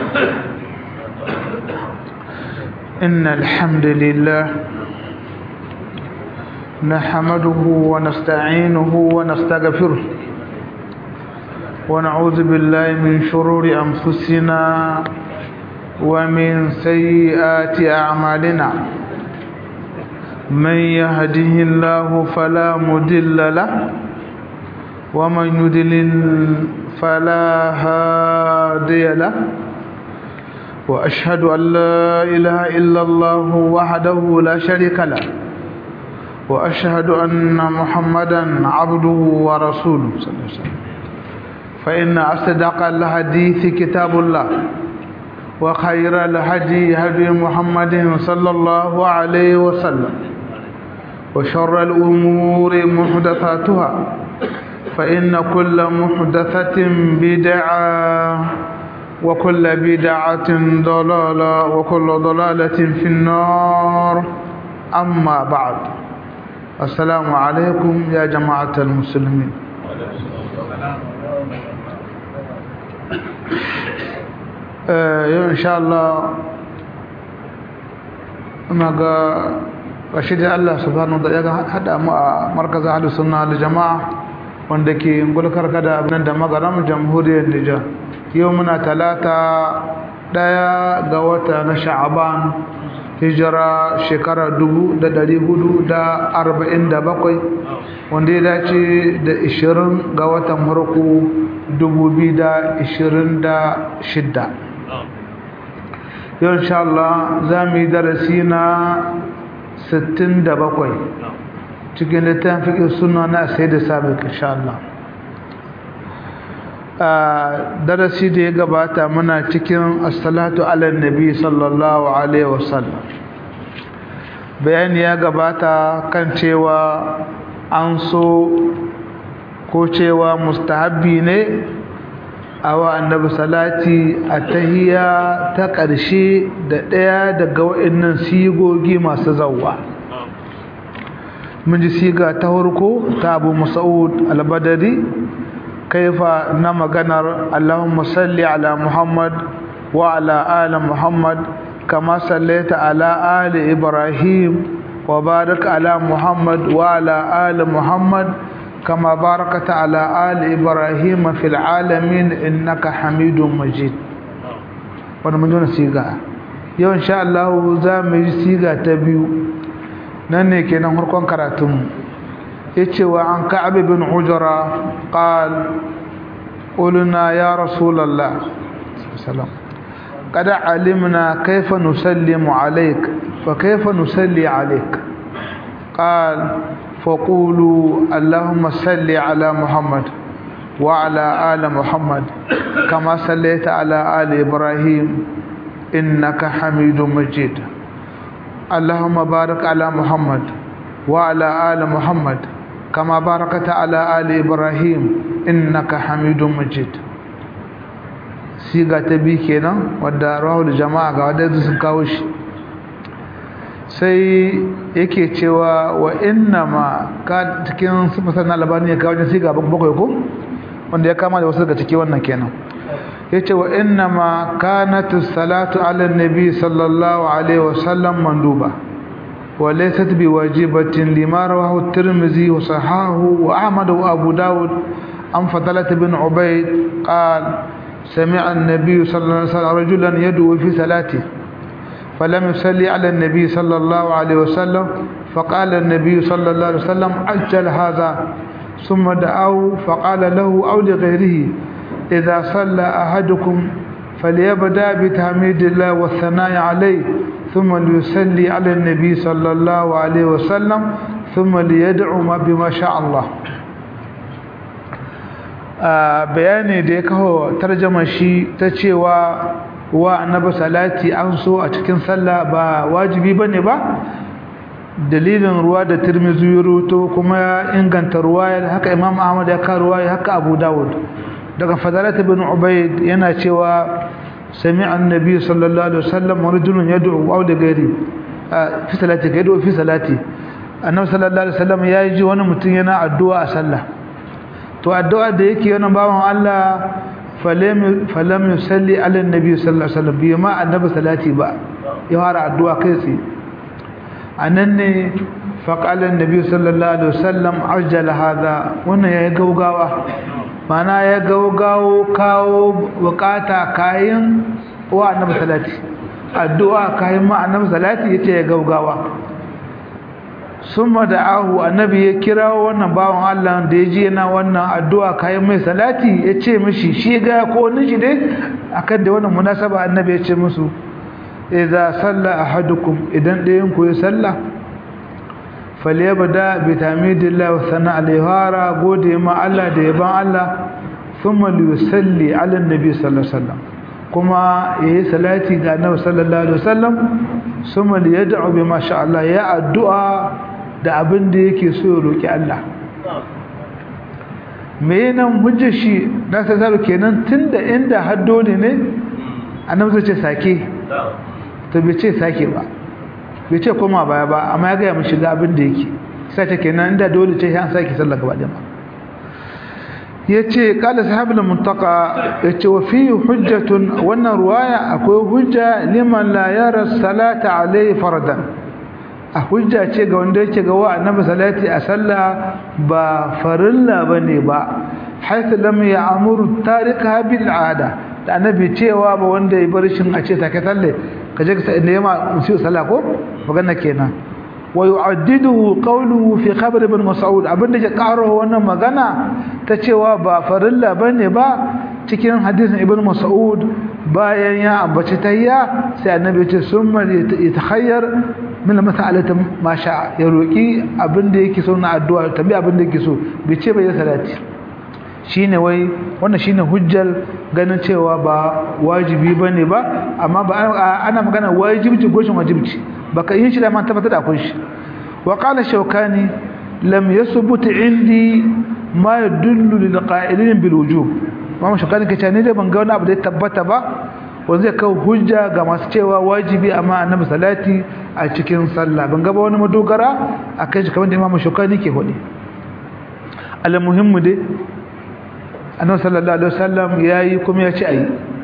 إن الحمد لله نحمده ونستعينه ونستغفره ونعوذ بالله من شرور أنفسنا ومن سيئات أعمالنا من يهده الله فلا مدل له ومن يدلل فلا هادي له وأشهد أن لا إله إلا الله وحده لا شريك له وأشهد أن محمدا عبده ورسوله صلى الله عليه وسلم فإن أصدق الحديث كتاب الله وخير الهدي هدي محمد صلى الله عليه وسلم وشر الأمور محدثاتها فإن كل محدثة بدعة وكل بدعة ضلالة وكل ضلالة في النار أما بعد السلام عليكم يا جماعة المسلمين yau insha Allah ina ga bashi da Allah subhanahu da ya hada mu a markazin ahlus sunna da jama'a wanda ke gulkar kada abin da magaram jamhuriyar Nijar yau muna talata daya ga wata na sha'aban hijira shekara dubu da dari hudu da arba'in da bakwai wanda ya dace da ishirin ga watan farko dubu biyu da ishirin da shidda yau insha Allah za mu yi darasi na sittin da bakwai cikin littafin fiƙin suna na sai da sabiq insha Allah darasi da ya gabata muna cikin assalatu ala nabi sallallahu alaihi wasallam bayani ya gabata kan cewa an so ko cewa mustahabbi ne awa annabi salati a tahiya ta ƙarshe da ɗaya daga waɗannan sigogi masu zawwa mun ji siga ta farko ta abu mas'ud al-badari kaifa na maganar Allahumma salli ala Muhammad wa ala ali Muhammad kama sallaita ala ali Ibrahim wa barik ala Muhammad wa ala ali Muhammad kama barakata ala ali Ibrahim fil alamin innaka Hamidum Majid wannan mun jona siga yau insha Allah za mu yi siga ta biyu nan ne kenan harkon karatunmu yace wa an ka'ab bin ujra qal qulna ya rasulullah sallam qad alimna kayfa nusallimu alayk fa kayfa nusalli alayk qal فقولوا اللهم صل على محمد وعلى آل محمد كما صليت على آل إبراهيم إنك حميد مجيد اللهم بارك على محمد وعلى آل محمد كما باركت على آل إبراهيم إنك حميد مجيد siga ta bi kenan wadda rahul jama'a ga wadda sun kawo shi sai yake cewa wa inna ma ka cikin sifatan albani ya kawo wajen siga bakwai ko wanda ya kama da wasu daga ciki wannan kenan yace wa inna ma kanat salatu ala nabi sallallahu alaihi wasallam manduba وليست بواجبة لما رواه الترمذي وصححه وأحمد وأبو داود عن فضلة بن عبيد قال سمع النبي صلى الله عليه وسلم رجلا يدعو في صلاته فلم يصلي على النبي صلى الله عليه وسلم فقال النبي صلى الله عليه وسلم عجل هذا ثم دعاه فقال له أو لغيره إذا صلى أحدكم فليبدأ بتحميد الله والثناء عليه ثم ليصلي على النبي صلى الله عليه وسلم ثم ليدعو ما بما شاء الله bayani da ya kawo tarjama shi ta cewa wa annabi salati an so a cikin sallah ba wajibi bane ba dalilin ruwa da tirmizi ya ruto kuma ya inganta ruwaya haka imam ahmad ya kawo ruwaya haka abu dawud daga fadalat ibn ubayd yana cewa sami'a annabi sallallahu alaihi wasallam rajulun yad'u aw da gairi fi salati yad'u fi salati annabi sallallahu alaihi wasallam ya ji wani mutum yana addu'a a sallah to addu'a da yake yana bawan Allah falam falam yusalli ala annabi sallallahu alaihi wasallam bima annabi salati ba ya fara addu'a kai tsaye anan ne faqala annabi sallallahu alaihi wasallam ajjala hada wannan yayi gaugawa mana ya gaugawo kawo bukata kayan wa annabi salati addu'a kayan ma annabi salati yace ya gaugawa summa da'ahu annabi ya kirawo wannan bawan Allah da yaji yana wannan addu'a kayan mai salati yace mishi shi ga ko wani shi dai akan da wannan munasaba annabi yace musu idza salla ahadukum idan dayan ku ya salla falyabda bi tamidillah wa sana alayhara gode ma Allah da yaban Allah thumma yusalli ala nabi sallallahu alaihi wasallam kuma yayi salati ga annabi sallallahu alaihi wasallam thumma yad'u bima sha Allah ya addu'a da abin da yake so ya roki Allah me nan hujjar shi na sai kenan tunda inda haddole ne annabi zai ce sake to bai ce sake ba bai ce koma baya ba amma ya gaya mu shiga abin da yake sai ta kenan inda dole ce an sake sallah gaba da ma yace qala sahabul muntaka yace wa fi hujjatun wannan ruwaya akwai hujja liman la yara salata alai fardan a hujja ce ga wanda yake ga wa annabi salati a sallah ba farilla bane ba haythu lam ya'muru tarika bil ada da annabi cewa ba wanda ya bar shin a ce take talle kaje ka ne ma musu sallah ko magana kenan wa yu'addidu qawluhu fi khabar ibn mas'ud abinda ya karo wannan magana ta cewa ba farilla bane ba cikin hadisin ibn mas'ud bayan ya ambaci tayya sai annabi ya ce summa yatakhayyar min mas'alati ma sha ya roki abinda yake so na addu'a tabi abinda yake so bai ce bai salati shine wai wannan shine hujjar ganin cewa ba wajibi bane ba amma ba ana magana wajibci goshin wajibci baka yin shi da man tabbatar da akwai shi wa qala shawkani lam yathbut indi ma yadullu lil qa'ilin bil wujub amma shawkani kace ne da ban ga wani abu da ya tabbata ba wanda zai kawo hujja ga masu cewa wajibi amma annabi salati a cikin sallah ban ga ba wani madogara akan shi kamar da imamu shawkani ke hodi al muhimmu dai annabi sallallahu alaihi wasallam yayi kuma ya ci ayi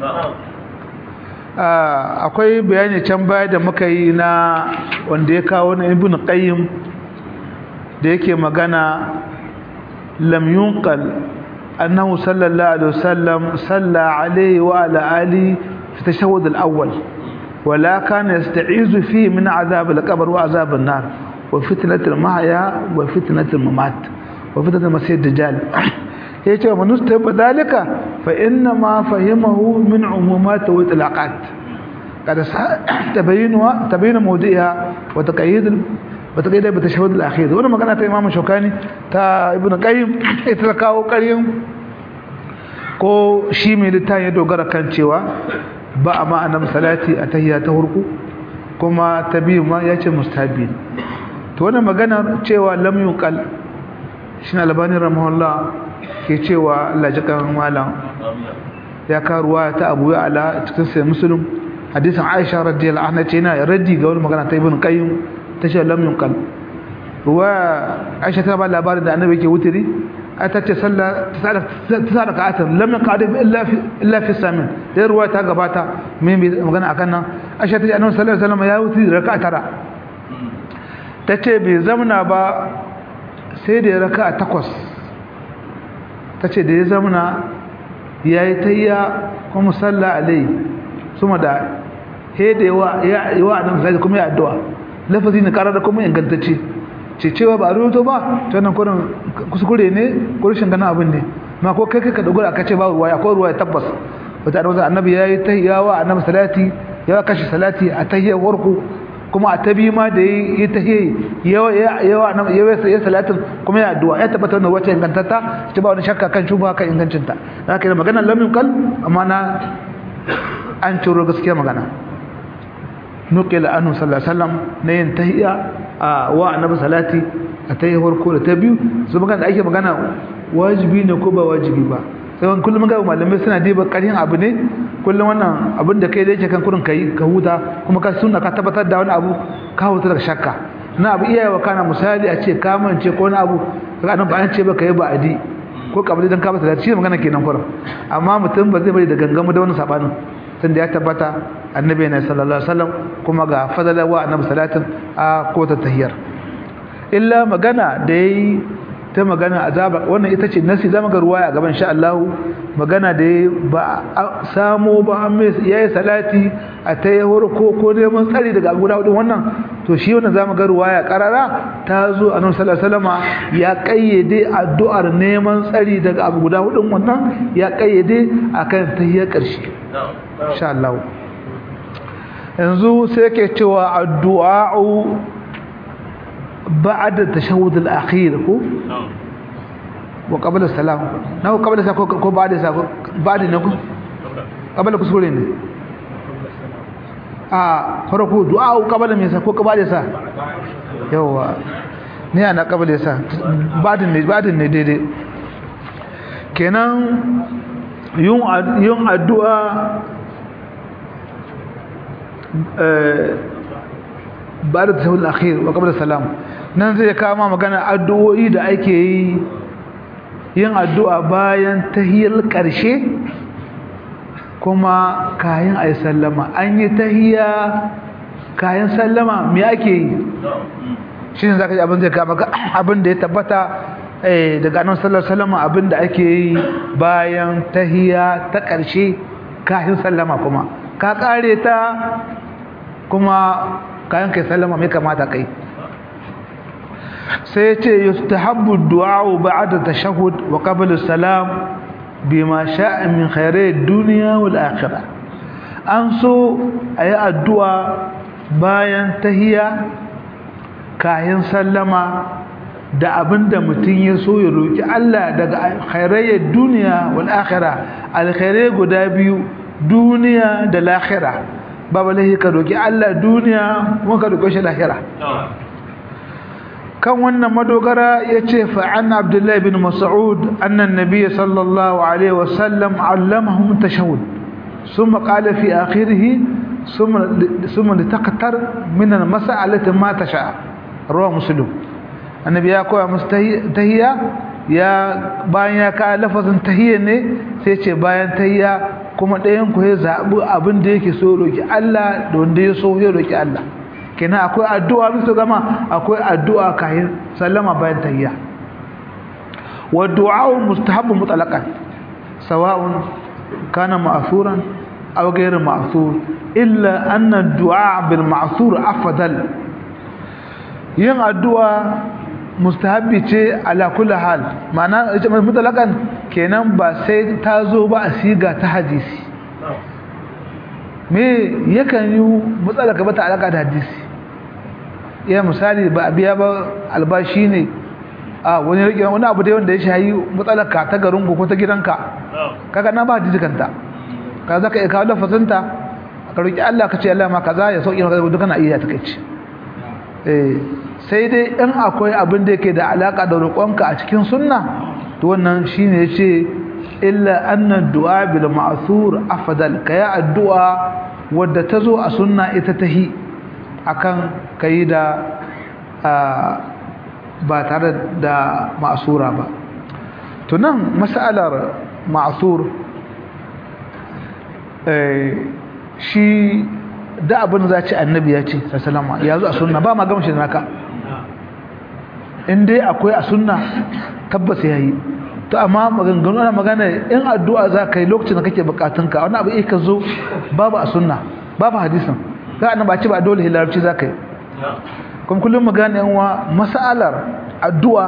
akwai bayani can baya da muka yi na wanda ya kawo na ibn qayyim da yake magana lam yunqal annahu sallallahu alaihi wasallam salla alaihi wa ala ali fi tashahhud al-awwal ولا كان يستعيذ فيه من عذاب القبر وعذاب النار وفتنة المحيا وفتنة الممات وفتنة المسيح الدجال yace wa manusta badalika fa inna ma fahimahu min umumat wa itlaqat kada tabayyinwa tabayyana mawdi'iha wa taqayyid wa taqayyid bi tashahhud al-akhir wannan magana ta Imam Shawkani ta Ibn Qayyim ita ta kawo ƙaryin ko shi mai littafin ya dogara kan cewa ba a ma'anar salati a tahiyya ta hurku kuma ta biyu ma ya ce mustabi to wannan magana cewa lam yuqal shi albani rahimahullah ke cewa Allah jikan malam ya karuwa ta Abu Ya'la cikin sai Muslim hadisin Aisha radiyallahu anha ce yana raddi ga wani magana ta Ibn Qayyim ta ce lam yunqal ruwa Aisha ta ba labarin da Annabi ke wutiri ta ce sallah ta da ka'atan lam yaqad illa fi illa fi samin da ruwa ta gabata mai magana akan nan Aisha ta ce Annabi sallallahu alaihi wasallam ya wutiri raka'a tara ta ce bai zamna ba sai da raka'a takwas ta ce da ya zamana ya yi tayya kuma salla alai suma da hede ya wa nan sai kuma ya addu'a lafazi ne karar da kuma ingantacce ce cewa ba a rubuto ba ta nan kurin kuskure ne ko rashin ganin abin ne ma ko kai kai ka dogara aka ce ba ruwa akwai ruwa tabbas wata annabi annabi ya yi tayya wa annabi salati ya kashi salati a tayyar warku kuma a tabi ma da yi tahiyya yawa yawa nan yawa sai salatin kuma ya addu'a ya tabbata wannan wacce ingantata ce ba wani shakka kan shuba kan ingancin ta haka da magana lam yuqal amma na an turo gaskiya magana nuqila anhu sallallahu alaihi wasallam ne yin tahiyya a wa annabi salati a tayyar farko da ta biyu su magana da ake magana wajibi ne ko ba wajibi ba sai kullum ga malamai suna diba ƙarhin abu ne kullum wannan abin da kai da yake kan kurin kai ka huta kuma ka sunna ka tabbatar da wani abu ka huta daga shakka na abu iyaye wa kana misali a ce ka mance ko wani abu kaga nan ba an ce ba kai ba adi ko kabli dan ka ba salati shi magana kenan kurin amma mutum ba zai bari da gangamu da wani sabanin tunda ya tabbata annabi ne sallallahu alaihi wasallam kuma ga fadala wa annabi salatin a ko ta tahiyar illa magana da yayi ta magana azaba wannan ita ce nasi zama ga ruwaya gaban sha Allah magana da ba samo ba mai yayi salati a ta yi ko ko neman tsari daga guda hudu wannan to shi wannan zamu ga ruwaya karara ta zo annabi sallallahu alaihi wasallama ya kayyade addu'ar neman tsari daga abu guda hudun wannan ya kayyade akan tahiyyar karshe insha Allah yanzu sai yake cewa addu'a بعد التشهد الأخير كو وقبل السلام نو قبل السلام كو بعد السلام بعد نكو قبل كسورين آه فرقو دعاء قبل ميسا كو قبل السلام يوا ni ana kabale sa badin ne badin ne daidai kenan yin yin addu'a eh ba da tashahhud al-akhir wa qabla salam nan zai kama magana addu'o'i da ake yi yin addu'a bayan tahiyyar ƙarshe kuma kayan ayi sallama an yi tahiyya kayan sallama me ake yi shi ne zaka ji abin zai kama abin da ya tabbata daga annabi sallallahu alaihi wasallam abin da ake yi bayan tahiyya ta ƙarshe kayan sallama kuma ka kare ta kuma kayan kai sallama mai kamata kai sai ya ce yustahabbu du'a'u ba'da tashahhud wa qabla salam bima sha'a min khairai dunya wal akhirah an so ayi addu'a bayan tahiyya kayan sallama da abinda mutum ya so ya roki Allah daga khairai duniya wal akhirah alkhairai guda biyu duniya da lahira babu lahi ka roki Allah duniya kuma ka roki shi lahira kan wannan madogara yace fa an Abdullah ibn Mas'ud anna an-nabiy sallallahu alaihi wasallam allamahum tashahhud thumma qala fi akhirih thumma thumma litaqtar min al-mas'alati ma tasha rawa muslim annabi ya koya musu tahiyya ya bayan ya ka lafazin tahiyya ne sai ce bayan tahiyya kuma ɗayan ku ya zaɓi abin da yake so roki Allah da wanda ya so ya roki Allah kenan akwai addu'a bisa gama akwai addu'a kayan sallama bayan tahiyya wa du'a mustahabbu mutlaqan sawa'un kana ma'thuran aw ghayr ma'thur illa anna ad-du'a bil ma'thur afdal yin addu'a mustahabbi ce ala kulli hal ma'ana mutlaqan kenan ba sai ta zo ba a siga ta hadisi me yakan yi matsala ka bata alaka da hadisi ya misali ba biya ba albashi ne a wani rike wani abu dai wanda ya shayi matsalar ka ta garin ko ta gidanka kaga na ba hadisi kanta ka zaka iya kawo lafazinta ka roki Allah ka ce Allah ma kaza ya sauki maka duka na iya takeici eh sai dai in akwai abin da yake da alaka da roƙonka a cikin sunna to wannan shine yace illa anna du'a bil ma'thur afdal kaya addu'a wadda tazo a sunna ita tahi akan kai da ba tare da ma'sura ba to nan mas'alar ma'thur eh shi da abin za ci annabi ya ce sallallahu alaihi ya zo a sunna ba ma gamshi naka in dai akwai a sunna tabbas yayi to amma maganganu ana magana in addu'a za ka yi lokacin da kake bukatunka wani abu ka zo babu a sunna babu hadisin ga annabi ba ci ba dole hilarci za ka yi kuma kullum magana yan wa mas'alar addu'a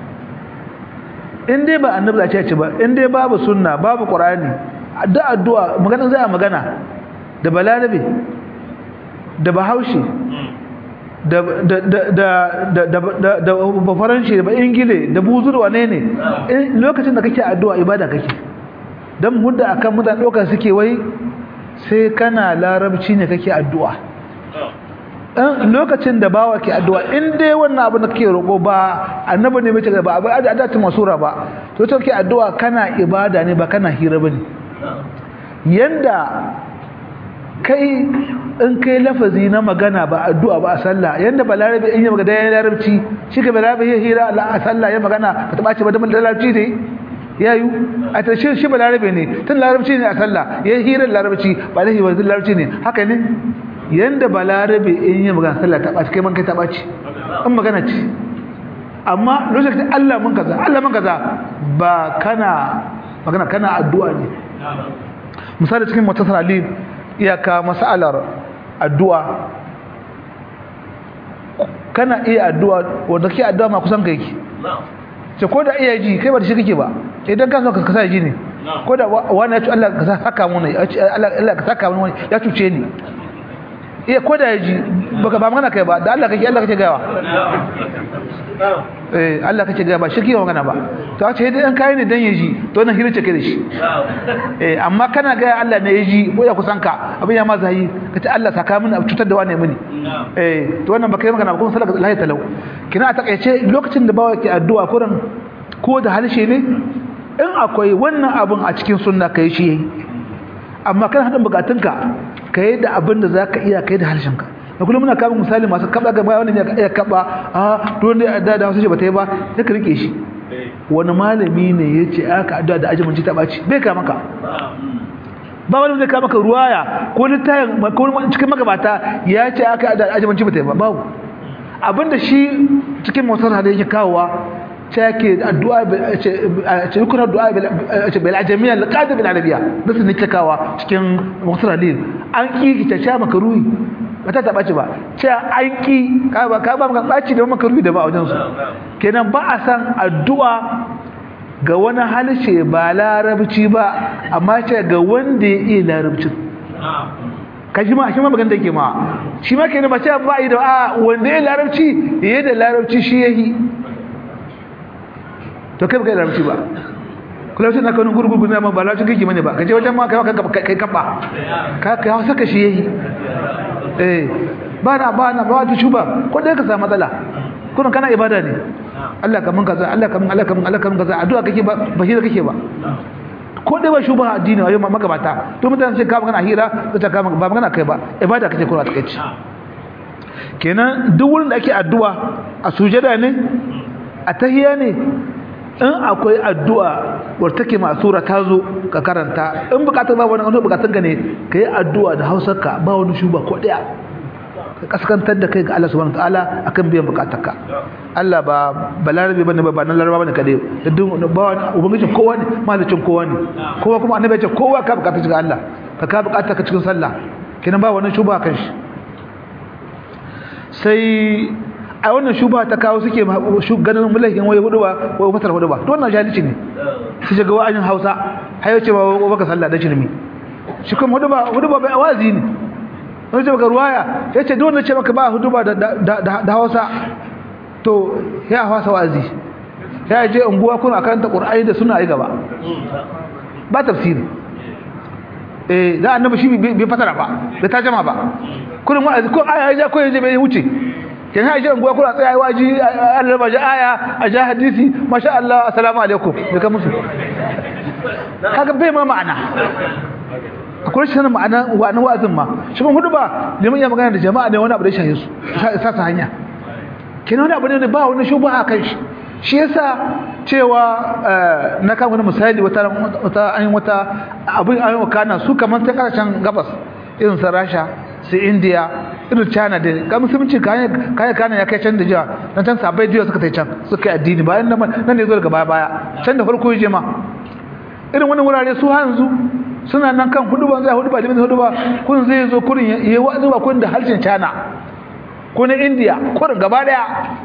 in dai ba annabi za ci ba in dai babu sunna babu qur'ani da addu'a magana zai magana da balarabe da bahaushe da da da da da da ba faranshi ba ingile da buzur wane ne lokacin da kake addu'a ibada kake dan mudda akan mutane dokar suke wai sai kana larabci ne kake addu'a dan lokacin da bawa ke addu'a in dai wannan abu da kake roƙo ba annabi ne mace ba abu adatin masura ba to to kake addu'a kana ibada ne ba kana hira bane yanda kai in kai lafazi na magana ba addu'a ba a sallah yanda balarabi in yi magana ya larabci shi ka balarabi ya hira a sallah ya magana ba ta ɓace ba da larabci ne ya yi a tashe shi ba larabe ne tun larabci ne a sallah ya yi hirar larabci ba da hirar larabci ne haka ne yanda ba larabe in yi magana sallah ta ɓaci kai man kai ta ɓaci in magana ce amma lokacin Allah mun kaza Allah mun kaza ba kana magana kana addu'a ne misali cikin mutasar ali iyaka masalar addu'a kana iya addu'a wanda ke addu'a ma kusan kai ce ko da iya ji kai ba da shi kake ba idan ka so ka kasa ji ne ko da wani ya ci Allah ka saka mu ne Allah ka saka mu ya cuce ni iya ko da ya ji baka ba magana kai ba da Allah kake Allah kake gawa eh Allah kake gawa ba shi kike magana ba to a ce dai an kai ne dan ya ji to nan hirce kai da shi eh amma kana ga Allah ne ya ji ko ya kusan ka abin ya ma zai kace Allah saka mini cutar da wani mini eh to wannan baka yi magana ba kuma sallallahu alaihi talau kina a takaice lokacin da bawa yake addu'a kuran ko da halshe ne in akwai wannan abun a cikin sunna kai shi yayi amma kana hadin bukatunka kai da abin da zaka iya kai da harshenka da kullum muna kama misali masu kaba ga wani ne ya kaba a to ne da da wasu ce bata yi ba sai ka rike shi wani malami ne yace aka addu'a da ajimin ta baci bai ka maka ba wani zai ka maka ruwaya ko littayin ko cikin magabata ya ce aka addu'a da ajimin bata yi ba babu abinda shi cikin motar da yake kawowa take addu'a ce yukuna addu'a ce bil ajamiya laqad bil arabiyya nasu ne takawa cikin musallalin an ki ta sha makaruhi bata ta baci ba ce an ki ka ba ka ba maka baci da makaruhi da ba a wajen su kenan ba a san addu'a ga wani halshe ba larabci ba amma ce ga wanda ya iya larabcin ka shi ma shi ma magana da yake ma shi ma kenan ba ce ba yi da a wanda ya larabci yayi da larabci shi yayi to kai baka yi larabci ba kula sai na kawo gurgurgu na ma ba larabci kake mane ba kaje wajen ma kai kai kai kaba ka kai hausa ka shi yayi eh ba na ba na ba ta shuba ko dai ka samu matsala kuma kana ibada ne Allah kamun kaza Allah kamun Allah kamun Allah kamun kaza addu'a kake ba ba hira kake ba ko dai ba shuba addini ayo ma magabata to mutane sai ka magana hira ta ka ba magana kai ba ibada kake kuma ta kai kenan duk wurin da ake addu'a a sujada ne a tahiya ne in akwai addu'a wadda take masura ta zo ka karanta in bukatar ba wani wani bukatun ka ne ka yi addu'a da hausarka ba wani shuba ko ɗaya ka kaskantar da kai ga Allah subhanahu ta'ala akan biyan bukatarka Allah ba balarabe bane ba ba nan laraba bane kadai da duk ba wani ubangijin kowa ne malicin kowa ne kowa kuma annabi ya ce kowa ka bukatar ga Allah ka ka bukatar ka cikin sallah kenan ba wani shuba kan shi sai a wannan shuba ta kawo suke ganin mulakin wai hudu ba wai fatar hudu ba to wannan jahilci ne su shiga wa'ajin Hausa har yace ba baka sallah da shirmi shi kuma hudu ba hudu ba bai wazi ne wani ce baka ruwaya yace duk wanda ce maka ba hudu ba da Hausa to ya hausa wazi ya je unguwa kuna karanta Qur'ani da suna yi gaba ba tafsiri eh da annabi shi bai fasara ba bai tajama ba kullum wa'azi ko aya ya ko yaje bai wuce kin ha ji unguwa kuna tsaya waji Allah ba ji aya a ja hadisi masha Allah assalamu alaikum da ka musu kaga bai ma ma'ana akwai shi ma'ana wa'anin wa'azin ma shi ban hudu ba liman ya magana da jama'a ne wani abu da shaye su sa sa hanya kina wani abu ne ba wani shubha kan shi shi yasa cewa na kan wani misali wata wata an wata abin ayyuka kana su kamar ta karshen gabas irin sa Rasha su India irin China da ga musulunci kayan kayan kana ya kai can da jiya dan can sabai jiya suka tai can suka yi addini bayan nan nan ne zo daga baya baya can da farko yaje ma irin wannan wurare su hanzu suna nan kan hudu ban zai hudu ba limin hudu ba kun zai zo kurin yayi wa'azi ba kun da harshen China ko na India kurin gaba daya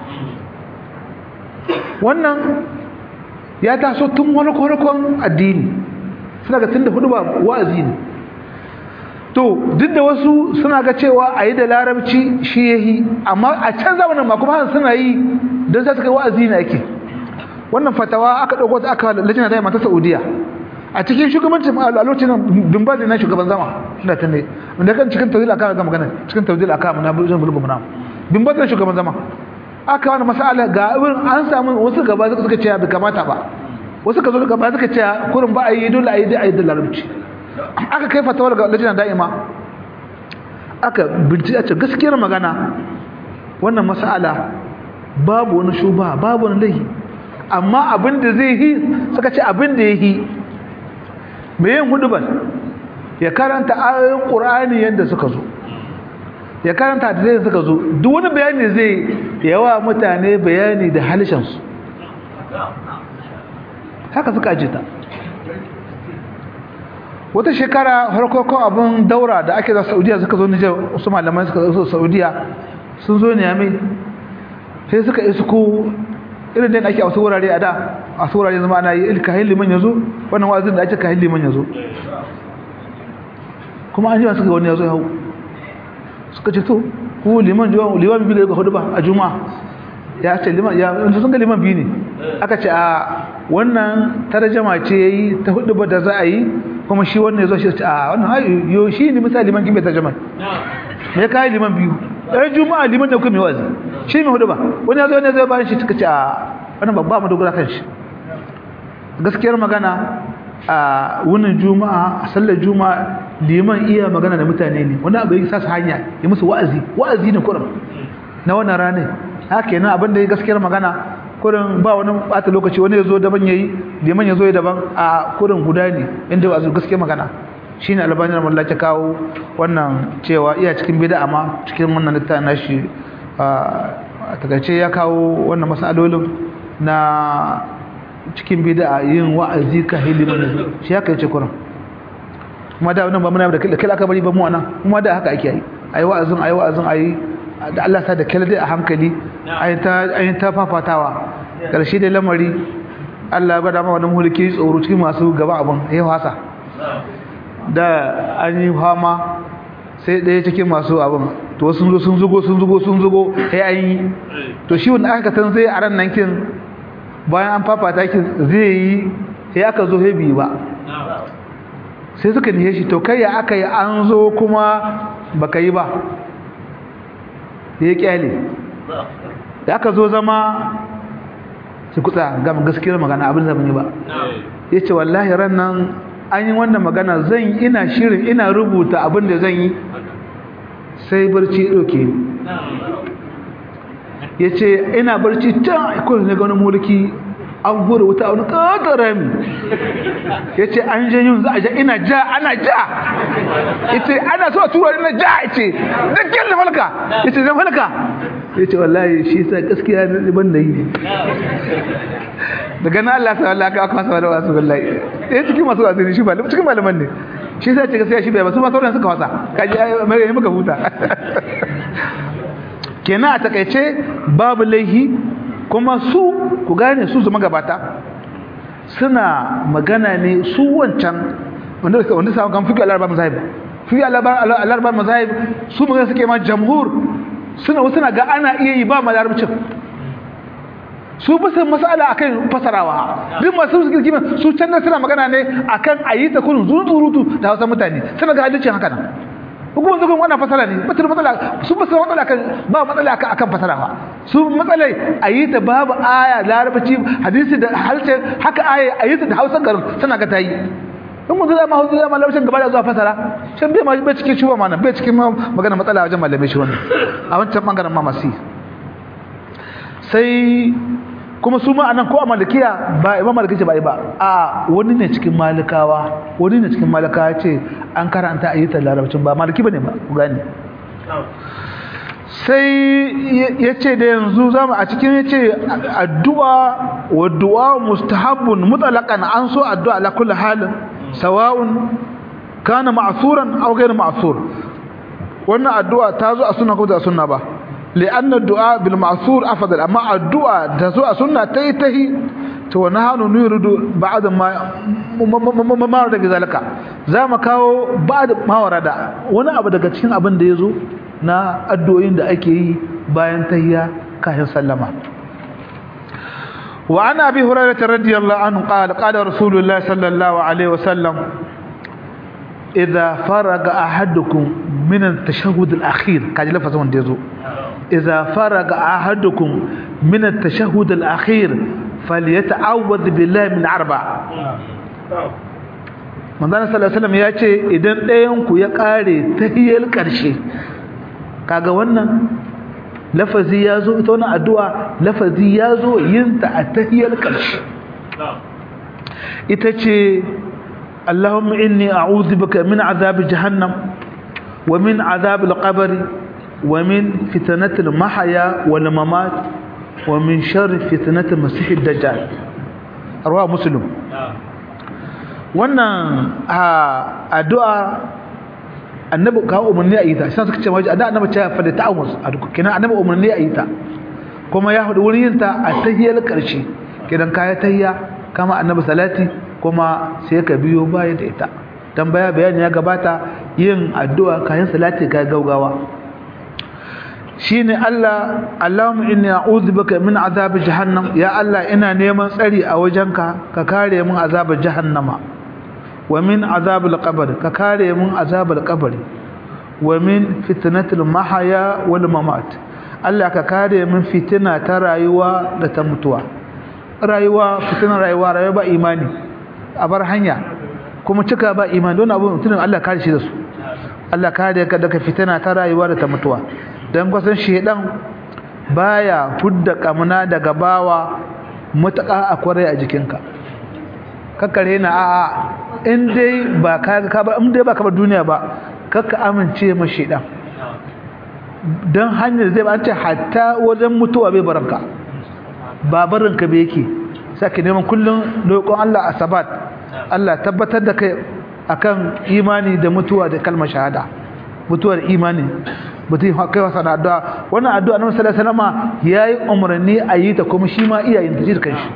wannan ya taso tun wani kwarakon addini suna ga tun da hudu ba wa'azi ne to duk da wasu suna ga cewa a yi da larabci shi ya yi amma a can zamanin ma kuma suna yi don sai suka yi wa'azi ne ake wannan fatawa aka ɗauko ta aka lajina da mata saudiya a cikin shugabancin a lokacin dumba na shugaban zama da ta ne da kan cikin tawzil aka ga magana cikin tawzil aka mu na bulbul bulbul mu na dumba da shugaban zama aka wani masala ga irin an samu wasu gaba suka ce bai kamata ba wasu ka zo gaba suka ce kurin ba a yi dole a yi da a yi da larabci aka kai fatawar ga lajina da'ima aka bincike a ce gaskiyar magana wannan masala babu wani shuba babu wani laihi amma abin da zai yi suka ce abin da ya yi mai yin hudubar ya karanta ayoyin ƙur'ani yadda suka zo ya karanta da zai suka zo duk wani bayani zai yawa mutane bayani da halishansu haka suka ajita wata shekara harkokon abin daura da ake za saudiya suka zo nijar wasu malamai suka zo saudiya sun zo ne yami sai suka isu ko irin da ake a wasu wurare a da a wasu wurare zama ana yi kahin liman ya zo wannan wazin da ake kahin liman ya zo kuma an jima suka wani ya zo ya hau suka ce to ku liman jiwa liman biyu ga hudu ba a juma'a ya ce liman ya sun ga liman biyu ne aka ce a wannan tarjama ce yayi ta hudu ba da za a yi kuma shi wannan yazo shi ce a wannan ai yo shi ne misali liman kin bai tarjama me kai liman biyu ɗan juma'a liman da kuma wazi shi mai hudu ba wani yazo ne zai bayan shi suka ce a wannan babba mu dogara kan shi gaskiyar magana a wunin juma'a a sallar juma'a liman iya magana da mutane ne wani abu ya sa su hanya ya musu wa'azi wa'azi ne kurum na wannan ranar haka yana abin da ya gaskiyar magana kurin ba wani bata lokaci wani ya zo daban ya yi liman ya zo ya daban a kurin guda ne inda ba gaskiyar magana shi ne albanin ramar ta kawo wannan cewa iya cikin bida amma cikin wannan littafin nashi a takaice ya kawo wannan masalolin na cikin bida yin wa'azi ka hilimin da shi haka yace kurin kuma da wannan ba muna da kila aka bari ba mu anan kuma da haka ake yi ayi wa'azin ayi wa'azin ayi da Allah sa da kila dai a hankali ayi ta ayi ta fafatawa karshe da lamari Allah ya gwada ma wannan mulki tsoro cikin masu gaba abun yayi wasa da an yi fama sai ɗaya cikin masu abin to sun zo sun zugo sun zugo sun zugo sai an yi to shi wanda aka san zai a ran nan kin bayan an fafata kin zai yi sai aka zo sai biyu ba sai suka nihe shi to kai ya aka yi an zo kuma baka yi ba ya kyale da aka zo zama su kutsa ga gaskiyar magana abin da ban yi ba ya ce wallahi ran nan an yi wannan magana zan ina shirin ina rubuta abin da zan yi sai barci ɗauke ni ya ce ina barci can ikon na ganin mulki an hura wuta wani ƙaƙarami ya ce an jan yin za a ja ina ja ana ja ya ce ana so a tura ina ja ya ce dukkan da falka ya ce zan falka ya ce wallahi shi sa gaskiya na ban da yi ne daga na Allah sa Allah ka aka masa wani wasu wallahi ya cikin masu wasu ne shi ba cikin malaman ne shi sa ce gaskiya shi bai ba su masu sauran suka wasa kaji mai yi muka huta kenan a takaice babu laihi kuma su ku gane su zama gabata suna magana ne su wancan wanda wanda sa kan fiqh al-arba mazahib fiqh al-arba mazahib su magana suke ma jamhur suna suna ga ana iya yi ba malarabcin su ba san masala akan fasarawa duk masu suke kima su can suna magana ne akan ayi ta kun zurutu da Hausa mutane suna ga hadisin haka nan hukumar zugun wannan fasara ne mutum matsala su ba su matsala kan ba matsala kan akan fasara ba su matsala a yi ta babu aya larabci hadisi da harshen haka aya a yi ta da hausa garin suna ga ta yi in mun zama hausa zama larabcin gaba da zuwa fasara shan bai ma bai cikin shuba mana bai cikin magana matsala wajen malamai shi wannan a wancan bangaren ma masu sai kuma su ma anan ko a malikiya ba imam maliki ce ba ba a wani ne cikin malikawa wani ne cikin malikawa ce an karanta a yi ta larabcin ba maliki bane ba ku gane sai ya ce da yanzu zama a cikin ya ce addu'a wa du'a mustahabbun mutlaqan an so addu'a ala kulli halin sawa'un kana ma'suran aw ghayr ma'sur wannan addu'a ta zo a sunna ko da sunna ba لأن الدعاء بالمعصور أفضل أما الدعاء تزوء سنة تيتهي ونحن نريد بعد ما ما ورد بذلك za mu kawo بعد ما ورد wani abu daga cikin abin da yazo na addu'o'in da ake yi bayan tahiyya kafin sallama wa ana abi hurairah radiyallahu anhu qala qala rasulullah sallallahu alaihi wasallam idza faraga ahadukum min at-tashahhud al-akhir kaji lafazin da yazo إذا فرغ أحدكم من التشهد الأخير فليتعوذ بالله من أربع manzana sallallahu alaihi wasallam ya ce idan ɗayan ku ya ƙare tahiyar ƙarshe kaga wannan lafazi ya zo ita wannan addu'a lafazi ya zo yin ta a tahiyar ƙarshe ita ce Allahumma inni a'udhu bika min azab jahannam wa min azab al-qabr wa min fitnatil mahya wal mamat wa min sharri fitnatil masih ad-dajjal arwa muslim wannan addu'a annabi ka umarni a yi ta sai suka ce waje annabi annabi ta fa da ta'awuz kenan annabi umarni a yi ta kuma ya hudu wurin yin ta a tahiyar karshe kenan kaya tahiya kama annabi salati kuma sai ka biyo baya da ita tambaya bayani ya gabata yin addu'a kayan salati kai gaugawa shine Allah Allahumma inni a'udhu bika min azab jahannam ya Allah ina neman tsari a wajenka ka kare min azab jahannama wa min azab al-qabr ka kare min azab al-qabr wa min fitnatil mahya wal mamat Allah ka kare min fitina ta rayuwa da ta mutuwa rayuwa fitinar rayuwa rayuwa ba imani a bar hanya kuma cika ba imani don abu mutumin Allah kare shi da su Allah kare ka daga fitina ta rayuwa da ta mutuwa dan kwasan shedan baya hudda kamuna daga bawa mutaka akwai a jikinka kakkare na a'a in dai ba ka ka ba in dai ba ka ba duniya ba kakka amince ma shedan dan hanyar zai ba an ce hatta wajen mutuwa bai baranka ba barinka bai yake sake neman kullum roƙon Allah a sabat Allah tabbatar da kai akan imani da mutuwa da kalmar shahada mutuwar imani mutum kai wasa da addu'a wannan addu'a na sallallahu alaihi wasallam yayi umarni a yi ta kuma shi ma iyayen ta jirkan shi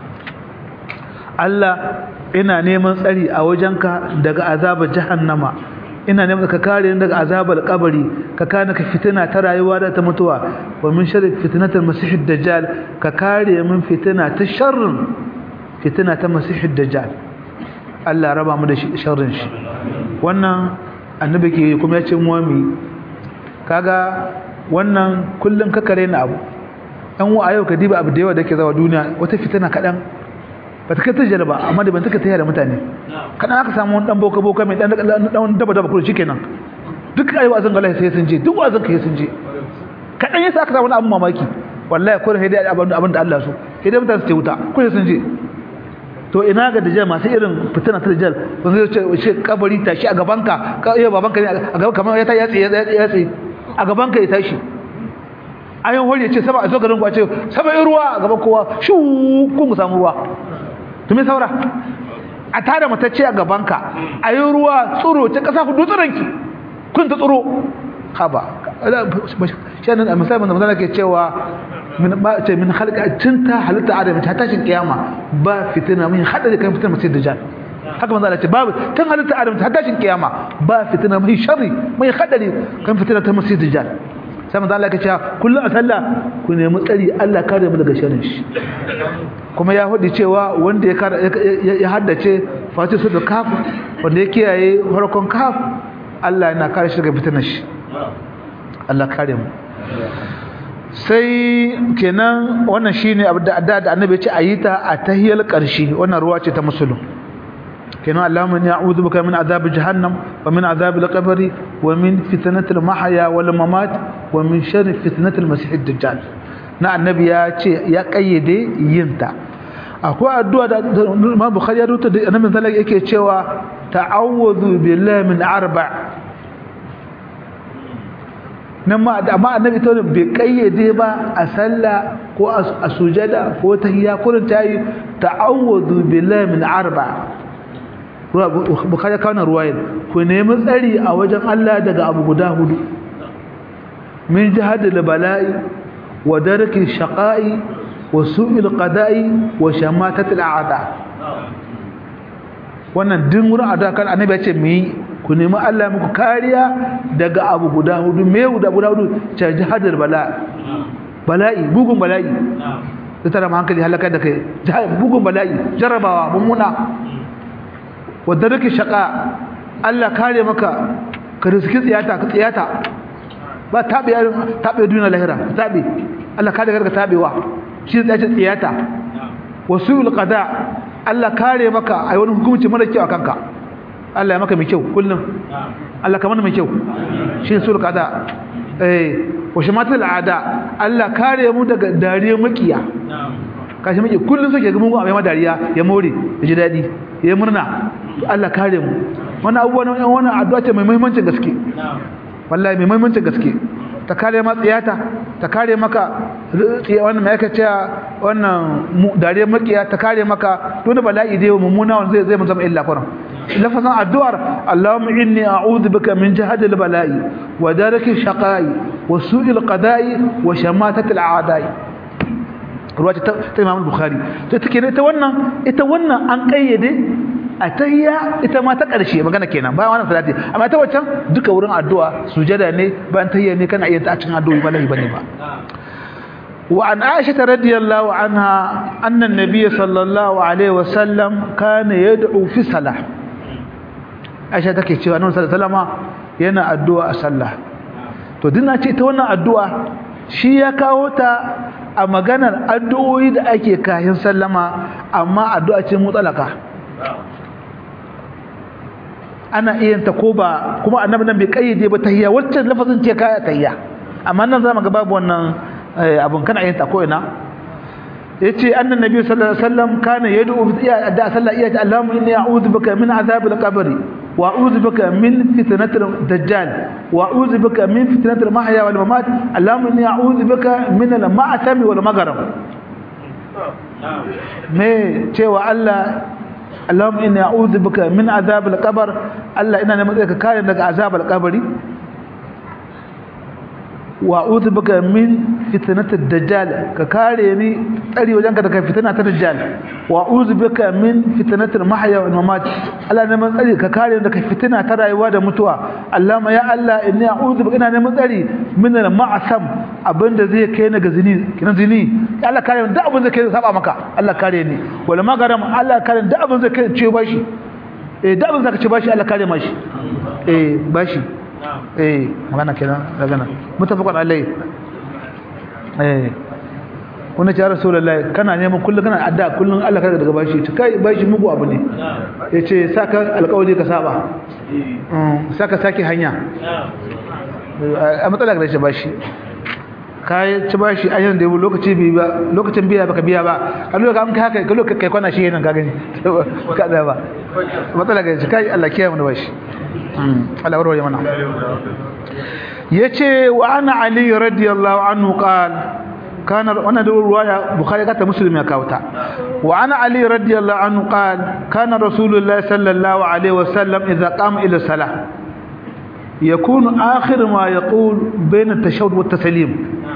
Allah ina neman tsari a wajenka daga azabar jahannama ina neman ka kare ni daga azabar kabari ka kana ka fitina ta rayuwa da ta mutuwa wa min sharri fitnatil masihid dajjal ka kare min fitina ta sharrin fitina ta masihid dajjal Allah raba mu da sharrin shi wannan annabi ke kuma ya ce mu mi kaga wannan kullun ka kare ni abu dan wa ayo ka diba abu da yawa da ke zawa duniya wata fitina kadan ba ta kai ta jarba amma da ban take tayar da mutane kadan aka samu wani dan boka boka mai dan dan daba daba kullu shikenan duk ayi wazan ga Allah sai sun je duk wazan kai sun je kadan yasa aka samu wani abu mamaki wallahi ko sai dai abin abin da Allah so sai dai mutane su ce wuta ko sun je to ina ga dajjal masu irin fitina ta dajjal wanda zai ce ce kabari tashi a gabanka ka iya babanka ne a gaban kamar ya ta yatsi ya tsi a gabanka ya tashi ayon hori ya ce sama a zo garin kwace sama in ruwa a gaban kowa shu kun mu samu ruwa to me saura a tada matacce a gabanka a yi ruwa tsoro ta kasa hudu tsiranki kun ta tsoro haba shanin a misalin da mazana ke cewa min ba ce min halka tun ta halitta adam ta tashin kiyama ba fitina min hada da kan fitina masai dajjal haka manzo Allah ce babu tun halitta adam ta tashin kiyama ba fitina mai sharri mai hadari kan fitina ta masai dajjal sai manzo Allah ya ce kullu a sallah ku nemi tsari Allah kare mu daga sharrin shi kuma ya hudi cewa wanda ya ya haddace fatiha da kaf wanda ya kiyaye farkon kaf Allah yana kare shi daga fitinar shi Allah kare mu sai kenan wannan shine abu da da annabi ya ce ayita a tahiyal qarshi wannan ruwa ce ta musulun kenan Allahumma inni a'udhu bika min adhab jahannam wa min adhab al-qabr wa min fitnati al-mahya wal mamat wa min sharri fitnati al-masih ad-dajjal na annabi ya ce ya kayyade yinta akwai addu'a da Imam Bukhari ya rubuta da annabi sallallahu yake cewa ta'awudhu billahi min arba' nan ma amma annabi to bai kayyade ba a sallah ko a sujada ko tahiyya ko ta yi ta'awudhu billahi min arba' bukhari kawo ruwayar ku nemi tsari a wajen Allah daga abu guda hudu min jihadil bala'i wa darki shaqa'i wa su'il qada'i wa shamatatil a'da wannan din wurin ada kan annabi ya ce mu yi ku nemi Allah muku kariya daga abu guda hudu me guda guda hudu ta jihadil bala'i bala'i bugun bala'i da tara hankali halaka da kai bugun bala'i jarabawa mummuna wadda rike shaka Allah kare maka ka riski tsiyata ka tsiyata ba tabe tabe duniya lahira tabe Allah kare ka tabewa shi tsayace tsiyata wasul qada Allah kare maka ai wani hukunci mara kyau akan ka Allah ya maka mai kyau kullum Allah ka mana mai kyau shi sul qada eh wa shamatul ada Allah kare mu daga dariyar makiya kashi maki kullun suke ga mun abin dariya ya more ya ji dadi ya murna to Allah kare mu wannan abubuwan wannan addu'a ce mai muhimmancin gaske wallahi mai muhimmancin gaske ta kare ma tsiyata ta kare maka wannan mai aka cewa wannan dariyar makiya ta kare maka dole bala'i dai mummuna wanda zai zai mun zama illa kuran lafazan addu'ar Allahumma inni a'udhu bika min jahdi al-bala'i wa daraki shaqai wa su'i al-qada'i wa shamatati al-a'da'i ruwa ta Imam Bukhari to take ne ta wannan ita wannan an kayyade a tahiyya ita ma ta ƙarshe magana kenan bayan wannan salati amma ta waccan duka wurin addu'a sujada ne bayan tahiyya ne kana iya ta cikin addu'o'i ba lahi bane ba wa an aisha radiyallahu anha anna an-nabiy sallallahu alaihi wasallam kana yad'u fi salah aisha take cewa annabi sallallahu alaihi wasallama yana addu'a a sallah to dinna ce ta wannan addu'a shi ya kawo ta a maganar addu'o'i da ake kayan sallama amma addu'a ce mutsalaka ana iya ta ko ba kuma annabi nan bai kayyade ba tahiyya wacce lafazin ce kaya tahiyya amma nan zamu ga babu wannan abun kana iya ta ko ina yace annan nabi sallallahu alaihi wasallam kana yad'u bi da sallah iya Allahumma inni a'udhu bika min azabil qabr wa a'udhu bika min fitnatil dajjal wa a'udhu bika min fitnatil mahya wal mamat Allahumma inni a'udhu bika min al ma'tam wal maghrib me cewa Allah Allahumma inni a'udhu bika min azabil qabr Allah ina neman ka kare daga azabar kabari wa a'udhu bika min fitnatid dajjal ka kare ni tsari wajenka daga fitna ta dajjal wa a'udhu bika min fitnatil mahya wal mamat Allah neman tsari ka kare daga fitna ta rayuwa da mutuwa Allahumma ya Allah inni a'udhu bika ina neman tsari min al ma'sam abinda zai kai ni ga zini kina zini Allah kare ni duk abin zai kai saba maka Allah kare ni wal magaram Allah kare ni duk abin zai kai ce bashi eh duk abin zaka ce bashi Allah kare mashi eh bashi eh magana kenan daga nan mutafaqan alai eh wanda ce rasulullahi kana neman kullun kana adda kullun Allah kada daga bashi to kai bashi mugu abu ne yace saka alƙawari ka saba mm saka saki hanya a matsalar da shi bashi kai ci bashi a yanzu da lokaci bi ba lokacin biya baka biya ba a lokacin an kai haka kai kai kwana shi yana ka gani ka da ba matsalar da shi kai Allah kiyaye mu da bashi Allah warware mana yace wa ana ali radiyallahu anhu qal kana wannan ruwaya bukhari kata muslim ya kawta wa ana ali radiyallahu anhu qal kana rasulullah sallallahu alaihi wasallam idza qama ila salah yakunu akhir ma yaqul bayna at-tashahhud wa at-taslim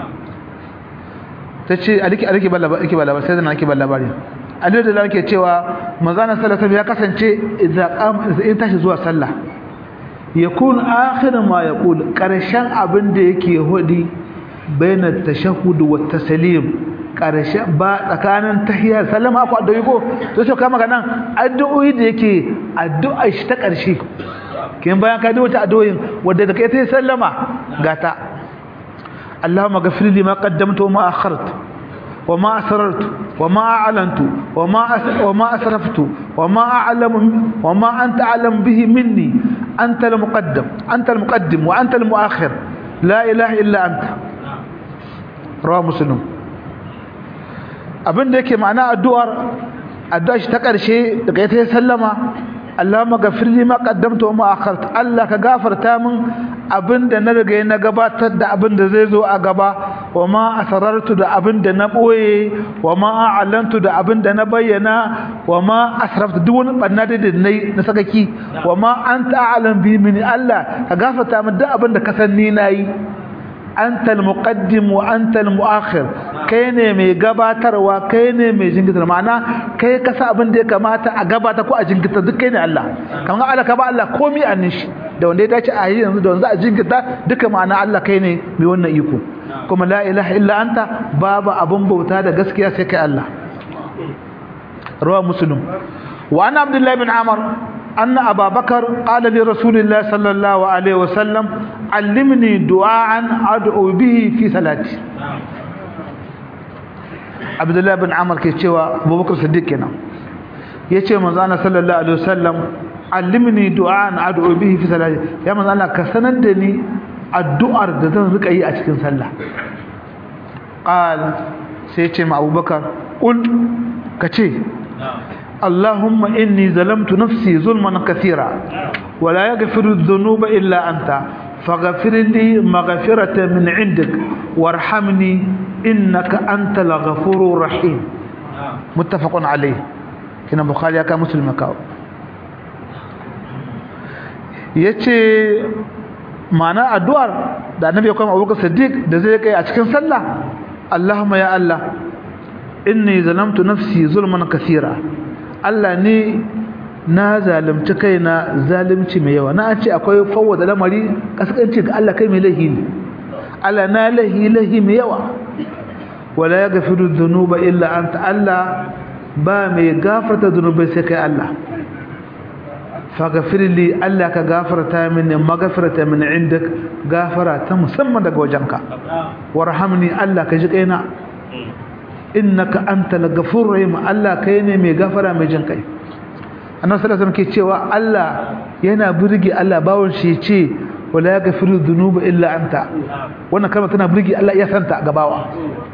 tace aliki aliki balla aliki balla sai da aliki balla bari Ali da yake cewa manzana sallallahu alaihi ya kasance idza qama in tashi zuwa sallah yakun akhir ma yaqul karshen abin da yake hudi bainat tashahhud wa taslim karshen ba tsakanin tahiyya sallama ko addu'o'i ko to sai kama nan addu'o'i da yake addu'a shi ta karshe kin bayan ka duba ta addu'o'in wanda da kai sai sallama gata Allahumma ghafir li ma qaddamtu wa ma akhartu وما أسررت وما أعلنت وما وما أسرفت وما أعلم وما أنت أعلم به مني أنت المقدم أنت المقدم وأنت المؤخر لا إله إلا أنت رواه مسلم abin da yake ma'ana addu'ar addu'a shi ta ƙarshe daga ita sallama Allahumma ghafir li ma qaddamtu wa ma akhartu Allah ka gafarta min abinda na riga na gabatar da abinda zai zo a gaba wa ma asrartu da abinda na boye wa ma a'lantu da abinda na bayyana wa ma asraftu duk wani banna da nayi na sakaki wa ma anta a'lam bi min Allah ka gafarta min duk abinda ka san ni nayi anta al-muqaddim wa anta al-mu'akhir kai ne mai gabatarwa kai ne mai jinkitar ma'ana kai ka sa abin da ya kamata a gabata ko a jinkita duk kai ne Allah kamar Allah ka ba Allah komai a nishi da wanda ya dace a yi yanzu da wanda a jinkita duka ma'ana Allah kai ne mai wannan iko kuma la ilaha illa anta babu abun bauta da gaskiya sai kai Allah rawa muslim wa ana abdullahi bin amr أن أبا بكر قال لرسول الله صلى الله عليه وسلم علمني دعاء أدعو به في صلاتي عبد الله بن عمر كيتشوا أبو بكر الصديق كنا يتشوا مزانا صلى الله عليه وسلم علمني دعاء أدعو به في صلاتي يا مزانا كسندني addu'ar da zan rika yi a cikin sallah qal sai ce ma abubakar qul kace اللهم إني ظلمت نفسي ظلما كثيرا ولا يغفر الذنوب إلا أنت فاغفر لي مغفرة من عندك وارحمني إنك أنت الغفور الرحيم متفق عليه كنا بخاري كان مسلم كاو yace ma'ana addu'ar da annabi ya kuma Abubakar Siddiq da zai kai a cikin sallah Allahumma ya Allah inni zalamtu nafsi zulman kathira Allah ne na zalunci kaina zalunci mai yawa na an ce akwai fawwada lamari kaskanci ga Allah kai mai lahi ne Allah na lahi lahi mai yawa wala yaghfiru dhunuba illa anta Allah ba mai gafarta dhunubai sai kai Allah faghfir li Allah ka gafarta mini maghfirata min indak gafara ta musamman daga wajenka warhamni Allah ka ji kaina innaka antal ghafurur rahim Allah kai ne mai gafara mai jin kai annabi sallallahu alaihi wasallam ke cewa Allah yana burge Allah bawon shi ce wala yaghfiru dhunuba illa anta wannan kalma tana burge Allah ya santa gabawa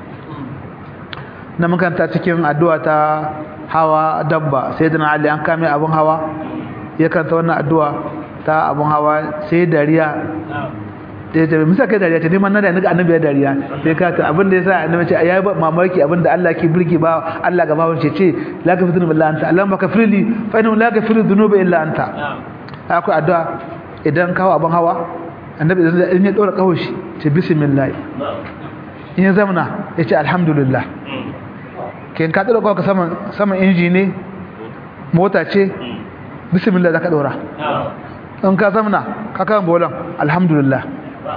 na makanta cikin addu'a ta hawa dabba sayyidina Ali an kame abun hawa ya kanta wannan addu'a ta abun hawa sai dariya sai ta misa kai dariya ta neman nan da naga annabi ya dariya sai ka ta abin da yasa annabi ce ayi mamaki abin da Allah ke burge ba Allah ga bawon ce ce la gafiru billahi anta Allah maka firli fa inna la gafiru dhunuba illa anta akwai addu'a idan kawo abin hawa annabi idan ya dora kawo shi ce bismillah in ya zamana ya ce alhamdulillah kin ka dora kawo ka saman saman inji ne mota ce bismillah zaka dora in ka zamana ka kan bolan alhamdulillah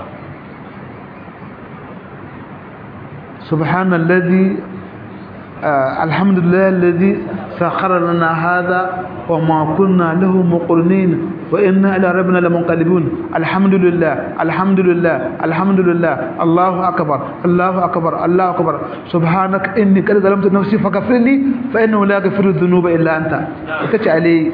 سبحان الذي آه الحمد لله الذي سخر لنا هذا وما كنا له مقرنين وإنا إلى ربنا لمنقلبون الحمد لله الحمد لله الحمد لله الله أكبر الله أكبر الله أكبر سبحانك إني قد ظلمت نفسي فغفر لي فإنه لا يغفر الذنوب إلا أنت كتش علي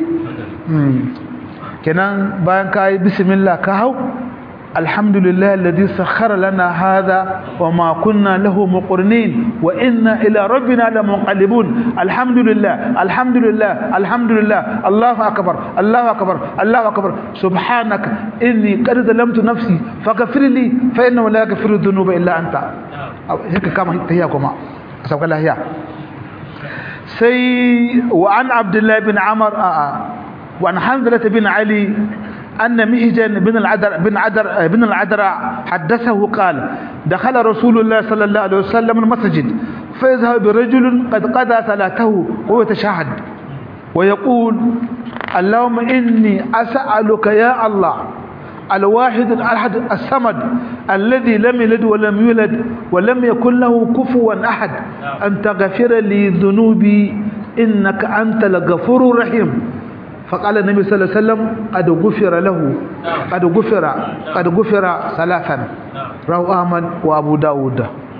kenan bayan kai bismillah ka hau alhamdulillah alladhi sakhkhara lana hadha wama kunna lahu muqrinin wa inna ila rabbina lamunqalibun alhamdulillah alhamdulillah alhamdulillah allahu akbar allahu akbar allahu akbar subhanaka inni qad zalamtu nafsi faghfir li fa innahu la yaghfiru dhunuba illa anta haka kama tahiya kuma sauka lahiya sai wa an abdullah bin amr a'a وعن حنظلة بن علي أن مهجن بن العدر بن عدر بن العدرع حدثه قال دخل رسول الله صلى الله عليه وسلم المسجد فيذهب برجل قد قضى صلاته وهو يتشهد ويقول اللهم إني أسألك يا الله الواحد الأحد الصمد الذي لم يلد ولم يولد ولم يكن له كفوا أحد أن تغفر لي ذنوبي إنك أنت الغفور الرحيم فقال النبي صلى الله عليه وسلم قد غفر له قد غفر قد غفر ثلاثا رواه احمد وابو داود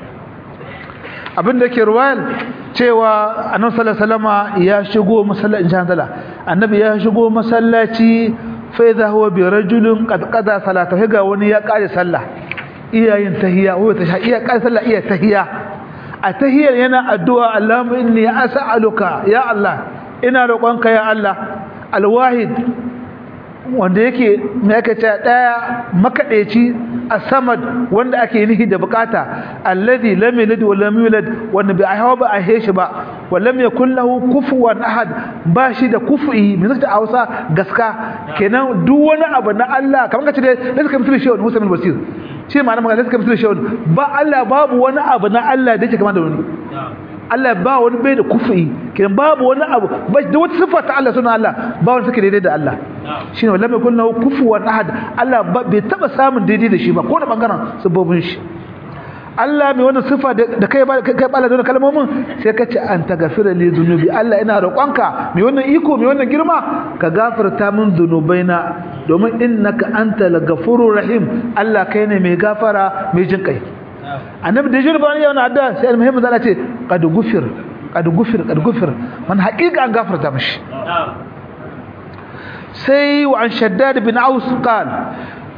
abin da ke ruwayar cewa annabi sallallahu alaihi wasallama ya shigo masallaci insha annabi ya shigo masallaci fa idha huwa bi rajulin qad qada salata ga wani ya kare sallah iyayin tahiyya wa ta iya kare sallah iya tahiyya a tahiyyar yana addu'a Allahumma inni as'aluka ya Allah ina roƙonka ya Allah alwahid wanda yake me aka ce daya makadeci as-samad wanda ake nihi da bukata alladhi lam yalid wa lam yulad wanda bai hawa ba a heshi ba wa lam yakul lahu kufuwan ahad ba shi da kufi me zaka Hausa gaska kenan duk wani abu na Allah kamar kace dai suka mutu shi wani Musa bin Basir shi ma'ana magana suka mutu shi wani ba Allah babu wani abu na Allah da yake kama da wani Allah ba wani bai da kufi kenan babu wani abu ba da wata sifa ta Allah suna Allah ba wani suke daidai da Allah shine wala mai kullu kufuwan ahad Allah bai taba samun daidai da shi ba ko da bangaren sabobin shi Allah mai wannan sifa da kai ba kai bala da kalmomin sai ka ce an tagfira li dhunubi Allah ina roƙonka mai wannan iko mai wannan girma ka gafarta min dhunubaina domin innaka antal ghafurur rahim Allah kai ne mai gafara mai jin kai annabi da jirba ne yana addu'a sai almuhimmi zalla ce qad gufir qad gufir qad gufir man haqiqa an gafarta mishi sai wa an shaddad bin aus qal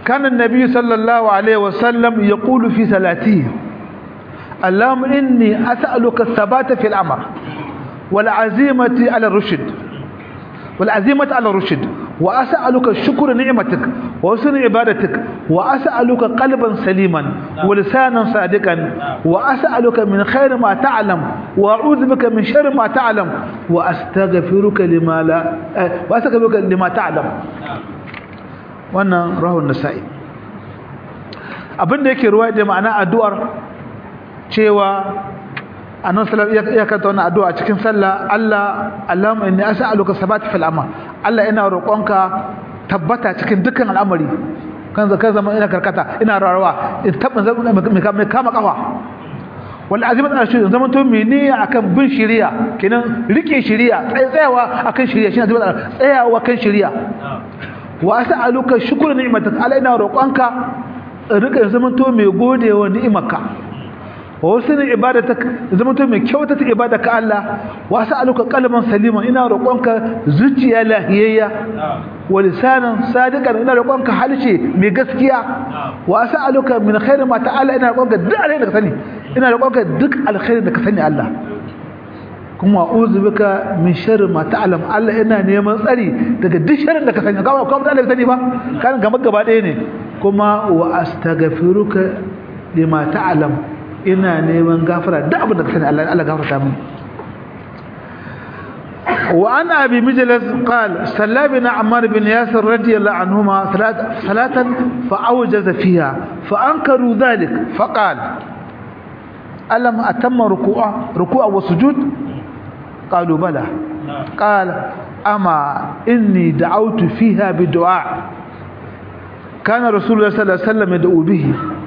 كان النبي صلى الله عليه وسلم يقول في صلاته اللهم إني أسألك الثبات في الأمر والعزيمة على الرشد والعزيمة على الرشد وأسألك شكر نعمتك وحسن عبادتك وأسألك قلبا سليما ولسانا صادقا وأسألك من خير ما تعلم وأعوذ بك من شر ما تعلم وأستغفرك لما لا وأستغفرك لما تعلم wannan rahun nasa'i abinda yake ruwa da ma'ana addu'ar cewa annabi sallallahu alaihi ya kanta wannan addu'a cikin sallah Allah Allahumma inni as'aluka sabata fil amal Allah ina roƙonka tabbata cikin dukkan al'amari kan zaka zama ina karkata ina rawa in tabbin mai kama kafa wal azimat ana shi zaman to mene akan bin shari'a kenan rike shari'a tsayawa akan shari'a shine azimat tsayawa kan shari'a wa as'aluka shukra ni'matak ala ina roƙonka rika zaman to mai godewa ni'imarka wa wasu ibadatak zaman to mai kyautata ibadaka Allah wa as'aluka qalban saliman ina roƙonka zuciya lahiyayya wa lisanan sadiqan ina roƙonka halshe mai gaskiya wa as'aluka min khairi ma ta'ala ina roƙonka duk alheri da ka sani ina roƙonka duk alheri da ka sani Allah kuma a'udhu bika min sharri ma ta'lam Allah ina neman tsari daga duk sharrin da ka sani ka ba Allah sani ba kan gaba gaba ɗaya ne kuma wa astaghfiruka lima ta'lam ina neman gafara duk abin da ka sani Allah Allah gafarta min wa an abi mijlas qal sallabina ammar bin yasir radiyallahu anhuma salatan fa awjaza fiha fa ankaru dhalik fa qala alam atamma ruku'a ruku'a wa sujud قالوا بلى قال أما إني دعوت فيها بدعاء كان رسول الله صلى الله عليه وسلم يدعو به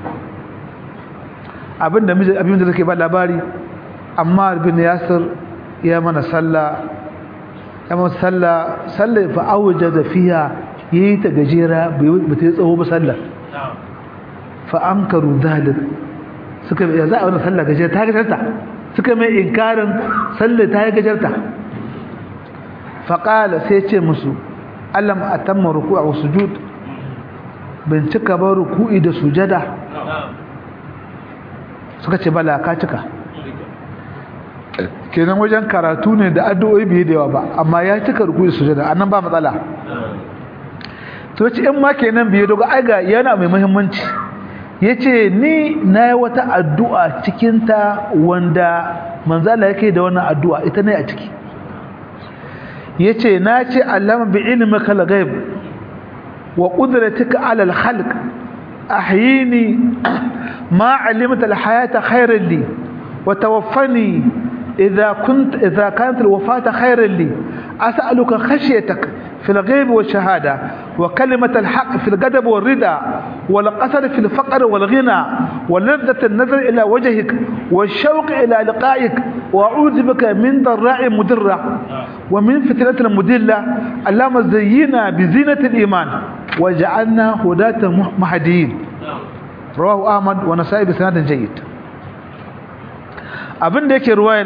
abinda abinda take ba labari Ammar bin Yasir ya mana salla ya mana salla salla fa awjada fiha yayi ta gajera bai ta tsawo ba salla fa ankaru dhalik suka ya za a wannan salla gajera ta gajarta suka mai inkarin sallar ta yi gajarta faƙala sai ce musu alam a tamma ruku a sujud bin cika ba ruku'i da sujada suka ce bala ka cika kenan wajen karatu ne da addu'o'i biye da yawa ba amma ya cika ruku'i da sujada annan ba matsala to ce in ma kenan biye dogo aiga yana mai muhimmanci ya ce ni na yi wata addu'a cikinta wanda manzala yake da wannan addu'a ita ne a ciki ya ce na ce allama bi ilimin kalagaib wa ƙudratuka alal halk ahyini ma alimta alhayata khairan li wa tawaffani idza kunt idza kanat alwafata khairan li as'aluka khashyatak في الغيب والشهادة وكلمة الحق في القدب والردى والقصر في الفقر والغنى ولذة النظر إلى وجهك والشوق إلى لقائك وأعوذ بك من ضراء مدرة ومن فتنة مدلة اللهم زينا بزينة الإيمان وجعلنا هداة مهديين رواه أحمد ونسائي بسناد جيد abin da yake ruwayan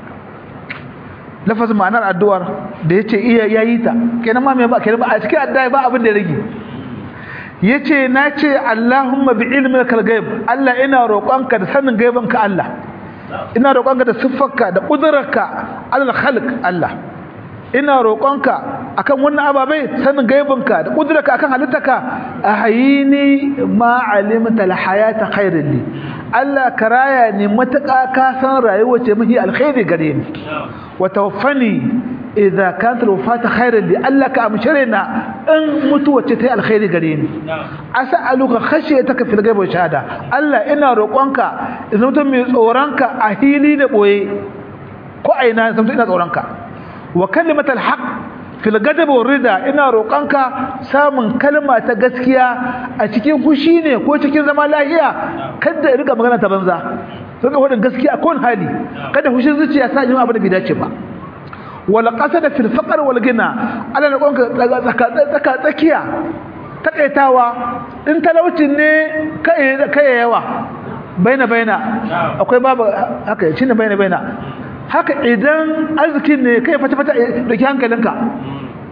lafazin ma'anar addu'ar da yace iya yayi ta kenan ma me ba kenan ba a cikin addu'a ba abin da ya rage yace nace Allahumma bi ilmika al-ghaib Allah ina roƙonka da sanin gaibanka Allah ina roƙonka da siffarka da ƙudurarka alal khalq Allah ina roƙonka akan wannan ababai sanin gaibinka da ƙudurarka akan halittarka ahayini ma alimta al-hayata khairan li Allah karaya ne mataka ka san rayuwa ce mahi alkhairi gare ni wa tawaffani idza kanat alwafata khairan li Allah ka amshirina in mutuwa ce ta alkhairi gare ni as'aluka khashiyataka fil ghaibi wa shahada Allah ina roƙonka idan mutum mai tsoronka a hili da boye ko aina san ina tsoronka wa kalimatal haqq fil gadab wa rida ina roƙonka samun kalma ta gaskiya a cikin fushi ne ko cikin zama lahiya kada rika magana ta banza saka wadin gaskiya ko hali kada fushin zuciya sa yin abu da bai dace ba wala qasada fil faqr wal gina ala roƙonka tsaka tsaka tsakiya takaitawa in talaucin ne kai kai yawa baina baina akwai babu haka shine baina baina haka idan arzikin ne kai fata fata dauki hankalinka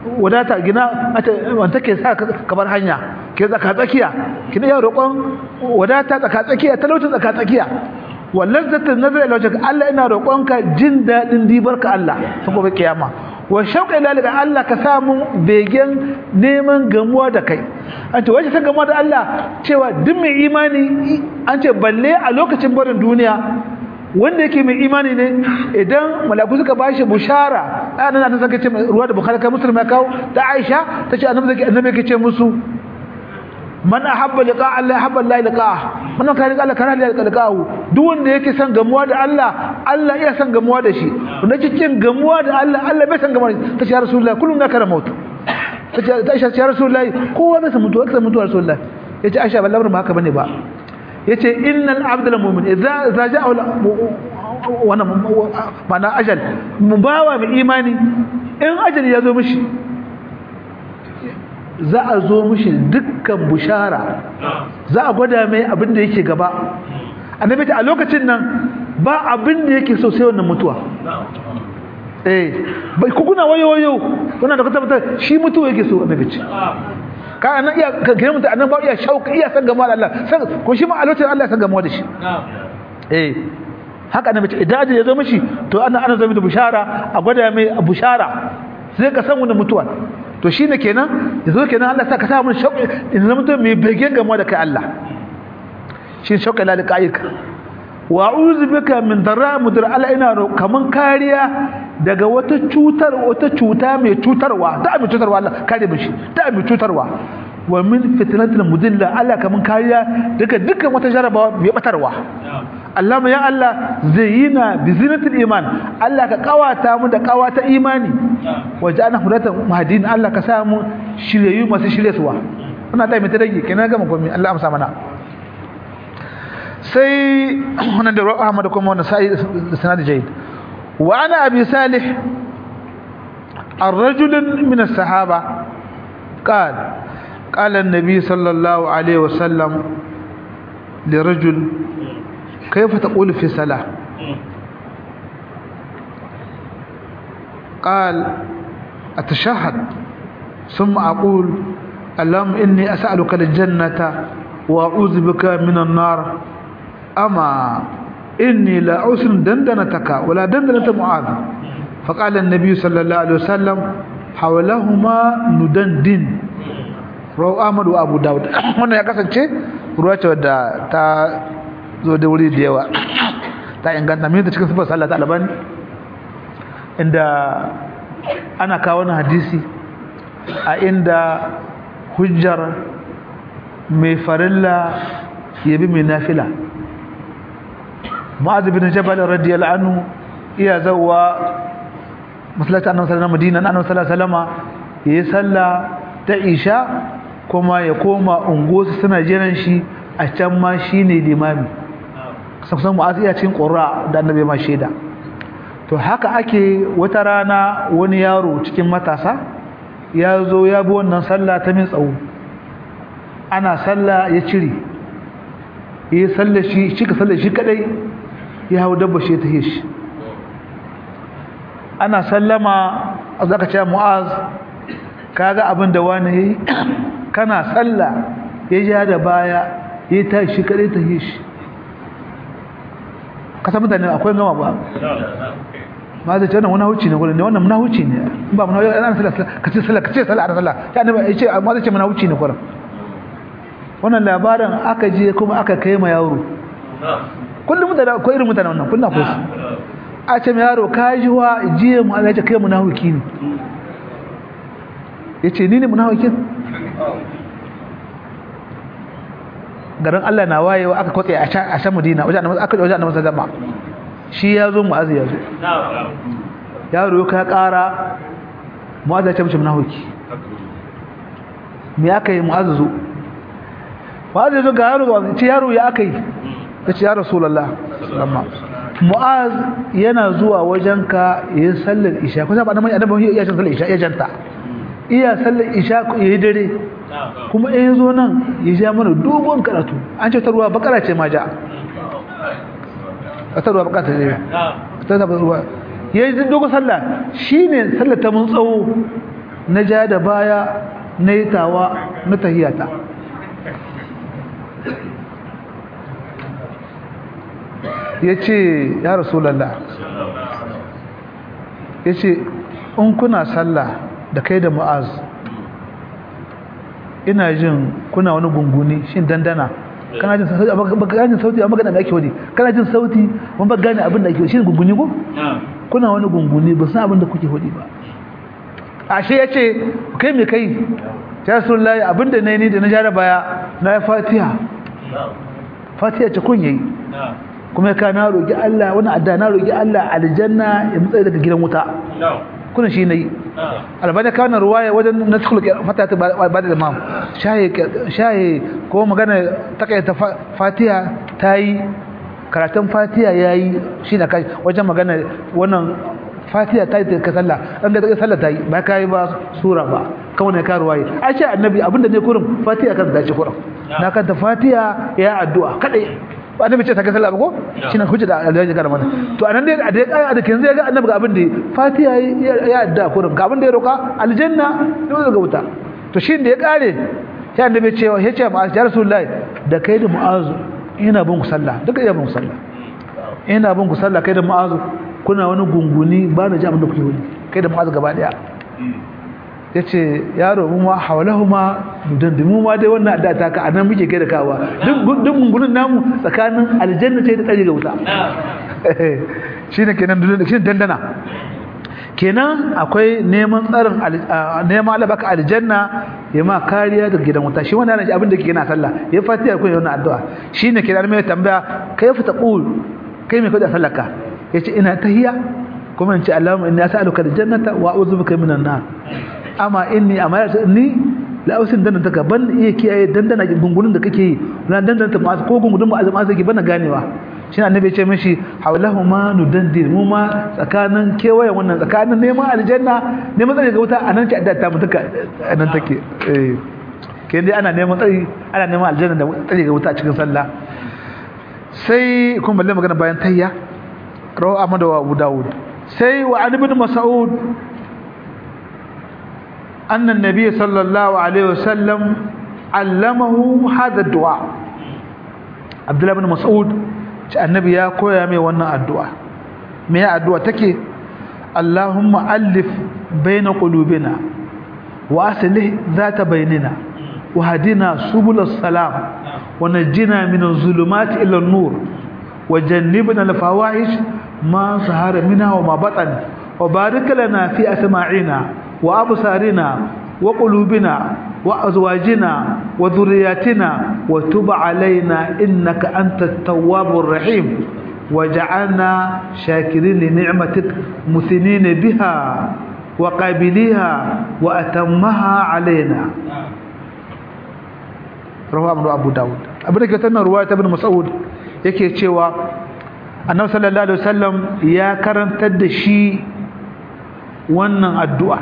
wadata gina wanda take sa ka bar hanya ke tsaka tsakiya kina iya roƙon wadata tsaka tsakiya talauci tsaka tsakiya wallan zata nazar ila wajhaka Allah ina roƙonka jin dadin dibarka Allah ta gobe kiyama wa shauqa ila lika Allah ka samu begen neman gamuwa da kai an ce wace ta gamuwa da Allah cewa duk mai imani an ce balle a lokacin barin duniya wanda yake mai imani ne idan malaku suka bashi bushara anan ta saka ce ruwa da bukhari kai muslim ya kawo da Aisha tace annabi zaki annabi yake ce musu man ahabba liqa Allah ahabba Allah liqa man kana liqa Allah kana liqa'ahu duk wanda yake son gamuwa da Allah Allah iya son gamuwa da shi wanda cikin gamuwa da Allah Allah bai san gamuwa ta ce ya rasulullah kullum na kara mutu ta ce ta Aisha ya rasulullah kowa bai san mutuwa bai san mutuwa rasulullah yace Aisha ba lamarin ba haka bane ba yace innal abdul mu'min idza idza ja'a wana mana ajal mubawa bi imani in ajal ya zo mishi za a zo mishi dukkan bushara za a gwada mai abin da yake gaba annabi ta a lokacin nan ba abin da yake so sai wannan mutuwa eh bai ku kuna wayo wayo kuna da tabbata shi mutuwa yake so annabi ce ka anan iya ka gina mutum anan ba iya shauka iya san gama da Allah san ko shi ma a lokacin Allah ya san gama da shi eh haka annabi ce idan ajin ya zo mishi to ana ana zama da bushara a gwada mai bushara sai ka san wannan mutuwa to shine kenan yazo kenan Allah sa ka sa mun shauki in zama mutum mai begen gama da kai Allah shi shauka la liqa'ika wa a'udhu bika min darra mudar ala ina kaman kariya daga wata cutar wata cuta mai cutarwa ta mai cutarwa Allah kare mu shi ta mai cutarwa wa min fitnatil mudilla Allah kaman kariya daga dukkan wata jarabawa mai batarwa Allah ya Allah zayyina bi zinatil iman Allah ka kawata mu da kawata imani waja'alna hudatan mahdin Allah ka sa mu shiryayu masu shiryarwa ina da mai tadage kenan ga mu komai Allah amsa mana sai wannan da Ahmad kuma wannan sai sanad jayyid wa ana abi salih الرجل من الصحابة قال قال النبي صلى الله عليه وسلم لرجل كيف تقول في صلاة قال أتشهد ثم أقول اللهم إني أسألك الجنة وأعوذ بك من النار أما إني لا أسن دندنتك ولا دندنة معاذ فقال النبي صلى الله عليه وسلم حولهما ندندن رواه أحمد وأبو داود هنا يا kasance ruwa ce wadda ta zo da wuri da yawa ta inganta mai da cikin sifar sallah ta albani inda ana kawo wani hadisi a inda hujjar mai farilla ya bi mai nafila ma'azu bin jabal radiyallahu anhu iya zawa masallacin annabi sallallahu alaihi wasallam annabi sallallahu alaihi wasallam yayi sallah ta isha kuma ya koma ungosu suna jiran shi a can ma shine limami kusan mu'azu iya cikin qurra da annabi ma shaida to haka ake wata rana wani yaro cikin matasa ya zo ya bi wannan sallah ta min tsawo ana sallah ya cire yi sallah shi shi ka sallah shi kadai ya hau dabba shi ta shi ana sallama zaka ce mu'az kaga abin da wani yayi kana sallah ya ja da baya ya ta shi kadai ta shi ka san mutane akwai gama ba ma zai ce wannan wani huci ne gurin ne wannan muna huci ne in ba muna ana sallah ka ce sallah ka ce sallah ana sallah ya ne ya ce amma zai ce muna huci ne gurin wannan labarin aka je kuma aka kai ma yaro kullum mutane akwai irin mutane wannan kullum akwai su a ce ma yaro ka ji wa jiya mu Allah ya ce kai munafiki ne yace ni ne munafikin garin Allah na wayewa aka kwatse a can a can Madina wajen annabi aka wajen annabi sallama shi ya zo mu'azi ya zo yaro ka kara mu'azi ya ce mishi munafiki me aka yi mu'azi zo mu'azi ya zo ga yaro ga ce yaro ya aka yi ya ce ya rasulullah sallama mu'az yana zuwa wajenka yayin sallar isha kusa ba nan annabi ya sallar isha ya janta iya sallar isha yayi dare kuma in zo nan ya ja mana dogon karatu an ce tarwa bakara ce ma ja tarwa bakara ce ta ta ruwa yayi dogon sallah shine sallar ta mun tsawo na ja da baya na yi tawa na tahiyata ya ce ya rasulallah ya ce in kuna sallah da kai da mu'az ina jin kuna wani gunguni shin dandana kana jin sauti amma ba gane sauti amma magana da ake wani kana jin sauti amma ba gane abin da ake wani shi gunguni ko kuna wani gunguni ba san abin da kuke hudi ba ashe ya ce kai me kai ya rasulullahi abin da na yi ni da na jara baya na yi fatiha fatiha ce kun yayi kuma ka na roƙi Allah wani adda na roƙi Allah aljanna ya mutsaye daga gidan wuta kuna shi nayi albani ka wannan ruwaya wajen naskul fatata ba da imam shahi shahi ko magana takaita fatiha tayi karatun fatiha yayi shi na kai wajen magana wannan fatiha tayi ka sallah an ga sallah tayi ba kai ba sura ba kawai ne ka ruwaye a ce annabi abinda ne kurin fatiha kan dace kurin na kanta fatiha ya addu'a kadai annabi ce ta ga sallah ba ko shine hujja da Allah ya gara mana to anan dai a dai a da kin zai ga annabi ga abin da Fatiha ya adda kurin ga abin da ya roka aljanna da ga wuta to shin da ya kare sai annabi ce ya ce ma ya rasulullahi da kai da mu'azu ina bin ku sallah duka ina bin ku sallah ina bin ku sallah kai da mu'azu kuna wani gunguni ba na ji abin da kuke wani kai da mu'azu gaba daya ya ce yaro mu ma haulahu ma mu ma dai wannan adda ta ka anan muke kai da kawa duk gungunin namu tsakanin aljanna ce da tsari ga wuta shine kenan shine dandana kenan akwai neman tsarin neman alabaka aljanna ya ma kariya daga gidan wuta shi wannan shi abin da ke yana sallah ya fatiha ko yana addu'a shine kenan mai tambaya kai fa taqul kai me kada sallaka yace ina tahiyya kuma in ce Allahumma inni as'aluka aljannata wa a'udhu bika minan nar amma inni amma ni la usin dan ta ban iya kiyaye dandana gungunin da kake yi na dandana ta masu ko gungunin masu masu ki bana ganewa shi annabi ya ce mishi hawlahu ma nudandir mu ma tsakanin kewayen wannan tsakanin neman aljanna neman tsari ga wuta anan ce adda ta mutuka anan take eh kai dai ana neman tsari ana neman aljanna da tsari ga wuta cikin sallah sai kuma balle magana bayan tayya rawu Ahmad wa Abu Dawud sai wa ibn Mas'ud أن النبي صلى الله عليه وسلم علمه هذا الدعاء عبد الله بن مسعود النبي يا كويا مي wannan addu'a me ya addu'a take Allahumma alif baina qulubina wa aslih zata bainina wa hadina subul salam wa najjina min adh-dhulumati ila an-nur wa jannibna al-fawahish ma sahara minha wa ma batan wa barik lana fi asma'ina وأبصارنا وقلوبنا وأزواجنا وذرياتنا وتب علينا إنك أنت التواب الرحيم وجعلنا شاكرين لنعمتك مثنين بها وقابليها وأتمها علينا رواه ابن أبو داود أبو داود كتنا رواية ابن مسعود yake cewa annabi sallallahu alaihi wasallam ya karantar da shi wannan addu'a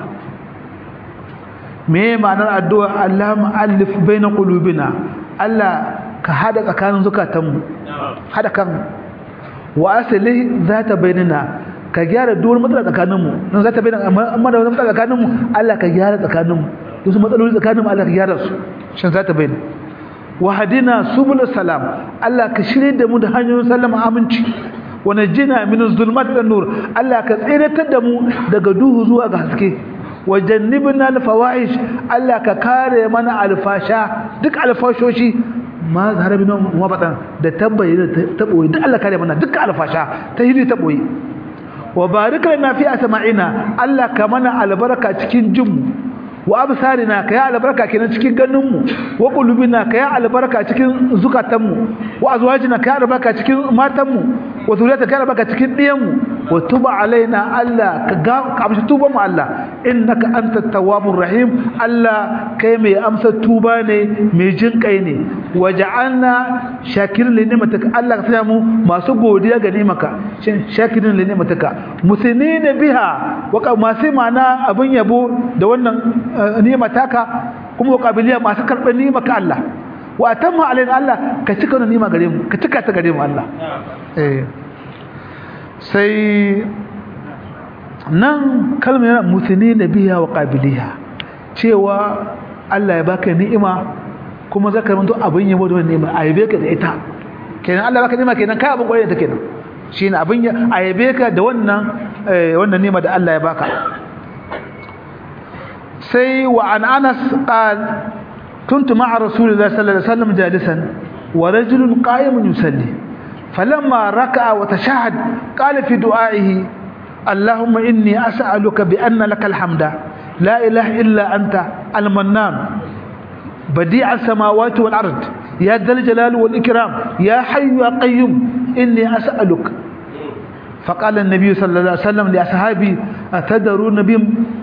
me ma'anar addu'a Allah mu'allif baina qulubina Allah ka hada tsakanin zukatanmu hada kan wa asli zata bainana ka gyara duk matsala tsakaninmu nan zata bainana amma da wani matsala tsakaninmu Allah ka gyara tsakaninmu duk matsaloli tsakaninmu Allah ka gyara su shin zata bainana wa hadina subul salam Allah ka shirye da mu da hanyoyin sallama aminci wa najina min zulmat wan nur Allah ka tsiratar da mu daga duhu zuwa ga haske wajannibna alfawahish Allah ka kare mana alfasha duk alfashoshi ma zarabina wa batan da tabbayi da taboyi duk Allah kare mana duk alfasha ta hidi taboyi wa barik lana fi asma'ina Allah ka mana albarka cikin jinmu wa absarina ka ya albarka kenan cikin ganinmu wa qulubina ka ya albarka cikin zukatanmu wa azwajina ka ya albarka cikin matanmu wa zuriyata ka ya albarka cikin diyanmu wa tuba alaina Allah ka ga ka amshi tuban mu Allah innaka antat tawwabur rahim Allah kai mai amsa tuba ne mai jin kai ne waja'alna shakirin li ni'matika Allah ka sanya mu masu godiya ga ni'maka shin shakirin li ni'matika musinina biha wa masu mana abin yabo da wannan ni'mataka kuma kabiliya masu karɓar ni'maka Allah wa atamma alaina Allah ka cika wannan ni'ma gare mu ka cika ta gare mu Allah eh sai nan kalmar musini na biya wa ƙabiliya cewa Allah ya baka ni'ima kuma zaka manto abin yabo da wannan ni'ima ayabe ka da ita kenan Allah baka ni'ima kenan kai abin kwarai da kenan shine abin ya ayabe ka da wannan wannan ni'ima da Allah ya baka sai wa an Anas qal كنت مع رسول الله صلى الله عليه وسلم جالسا ورجل قائم يصلي فلما ركع وتشهد قال في دعائه اللهم إني أسألك بأن لك الحمد لا إله إلا أنت المنان بديع السماوات والأرض يا ذا الجلال والإكرام يا حي يا قيوم إني أسألك فقال النبي صلى الله عليه وسلم لأصحابه أتدرون بهم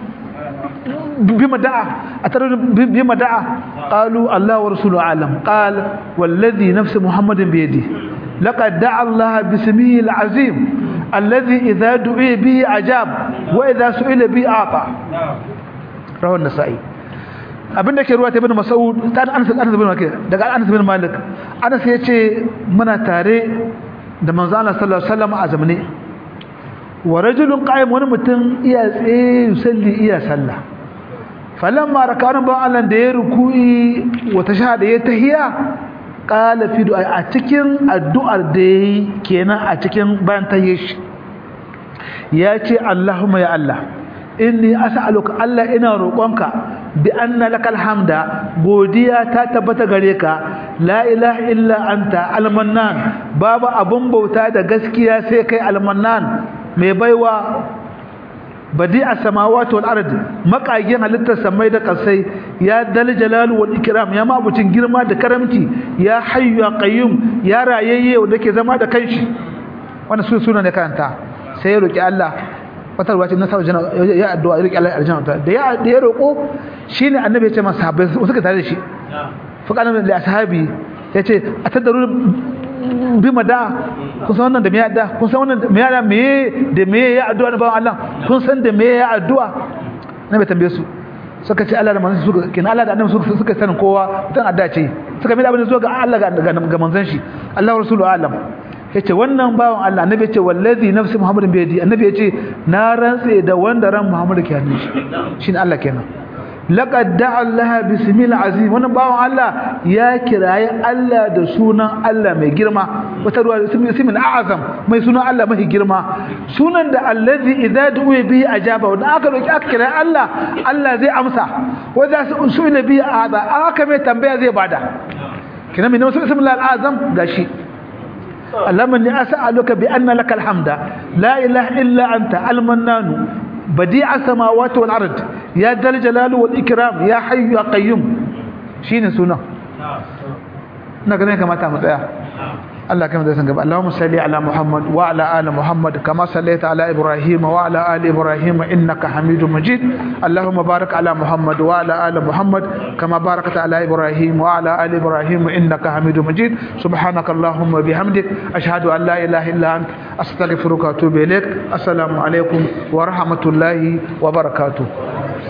بما دعا أترون بما دعا قالوا الله ورسوله أعلم قال والذي نفس محمد بيده لقد دعا الله باسمه العظيم الذي إذا دعي به أجاب وإذا سئل به أعطى رواه النسائي abin da ke ruwa ta ibn mas'ud ta Anas Anas bin Malik daga Anas bin Malik Anas yace muna tare da manzo Allah sallallahu alaihi wasallam a zamane wa rajulun qa'im wani mutum iya tsaye yusalli iya sallah falamma raka'an ba Allah da ya ruku'i wa tashahada ya tahiya qala fi du'a a cikin addu'ar da yayi kenan a cikin bayan tahiyya shi ya ce Allahumma ya Allah inni as'aluka Allah ina roƙonka bi anna lakal hamda godiya ta tabbata gare ka la ilaha illa anta almannan babu abun bauta da gaskiya sai kai almannan mai baiwa badi'a samawati wal ard makagin halittar samai da kasai ya dal jalal wal ikram ya mabucin girma da karamci ya hayyu ya qayyum ya rayayye wanda ke zama da kanshi wannan su suna ne karanta sai ya roki Allah wata ruwa ce na sabu ya addu'a ya roki Allah aljanna da ya da ya roko shine annabi ya ce masa sahabbai suka tare da shi fa kana da ashabi yace atadaru bima da kun san wannan da me ya da kun san wannan da me ya da me da me ya addu'a na bawan Allah kun san da me ya addu'a na bai tambaye su suka ce Allah da manzon suka kin Allah da annabi suka suka sanin kowa dan adda ce suka mai abin zuwa ga Allah ga ga manzon shi Allah rasulu alam yace wannan bawan Allah annabi yace wallazi nafsi muhammadin bi yadi annabi yace na rantse da wanda ran muhammad ke hannun shi shine Allah kenan laqad da'a Allah bismil azim wannan bawon Allah ya kiraye Allah da sunan Allah mai girma wata ruwa ismin a'azam mai sunan Allah mai girma sunan da allazi idza du'a bihi ajaba wanda aka roki aka kiraye Allah Allah zai amsa wa za su su'ila bihi a'ada aka mai tambaya zai bada kina min ismin al-azam gashi اللهم اني اسالك بان لك الحمد لا اله الا انت المنان بديع السماوات والارض يا ذا الجلال والاكرام يا حي يا قيوم شيء سنه ina ganin kamata mu tsaya Allah kamar da san gaba Allahumma salli ala Muhammad wa ala ali Muhammad kama sallaita ala Ibrahim wa ala ali Ibrahim innaka Hamidum Majid Allahumma barik ala Muhammad wa ala ali Muhammad kama barakta ala Ibrahim wa ala ali Ibrahim innaka Hamidum Majid subhanaka Allahumma bihamdik ashhadu an la ilaha illa ant astaghfiruka wa atubu ilaik assalamu alaikum wa rahmatullahi wa barakatuh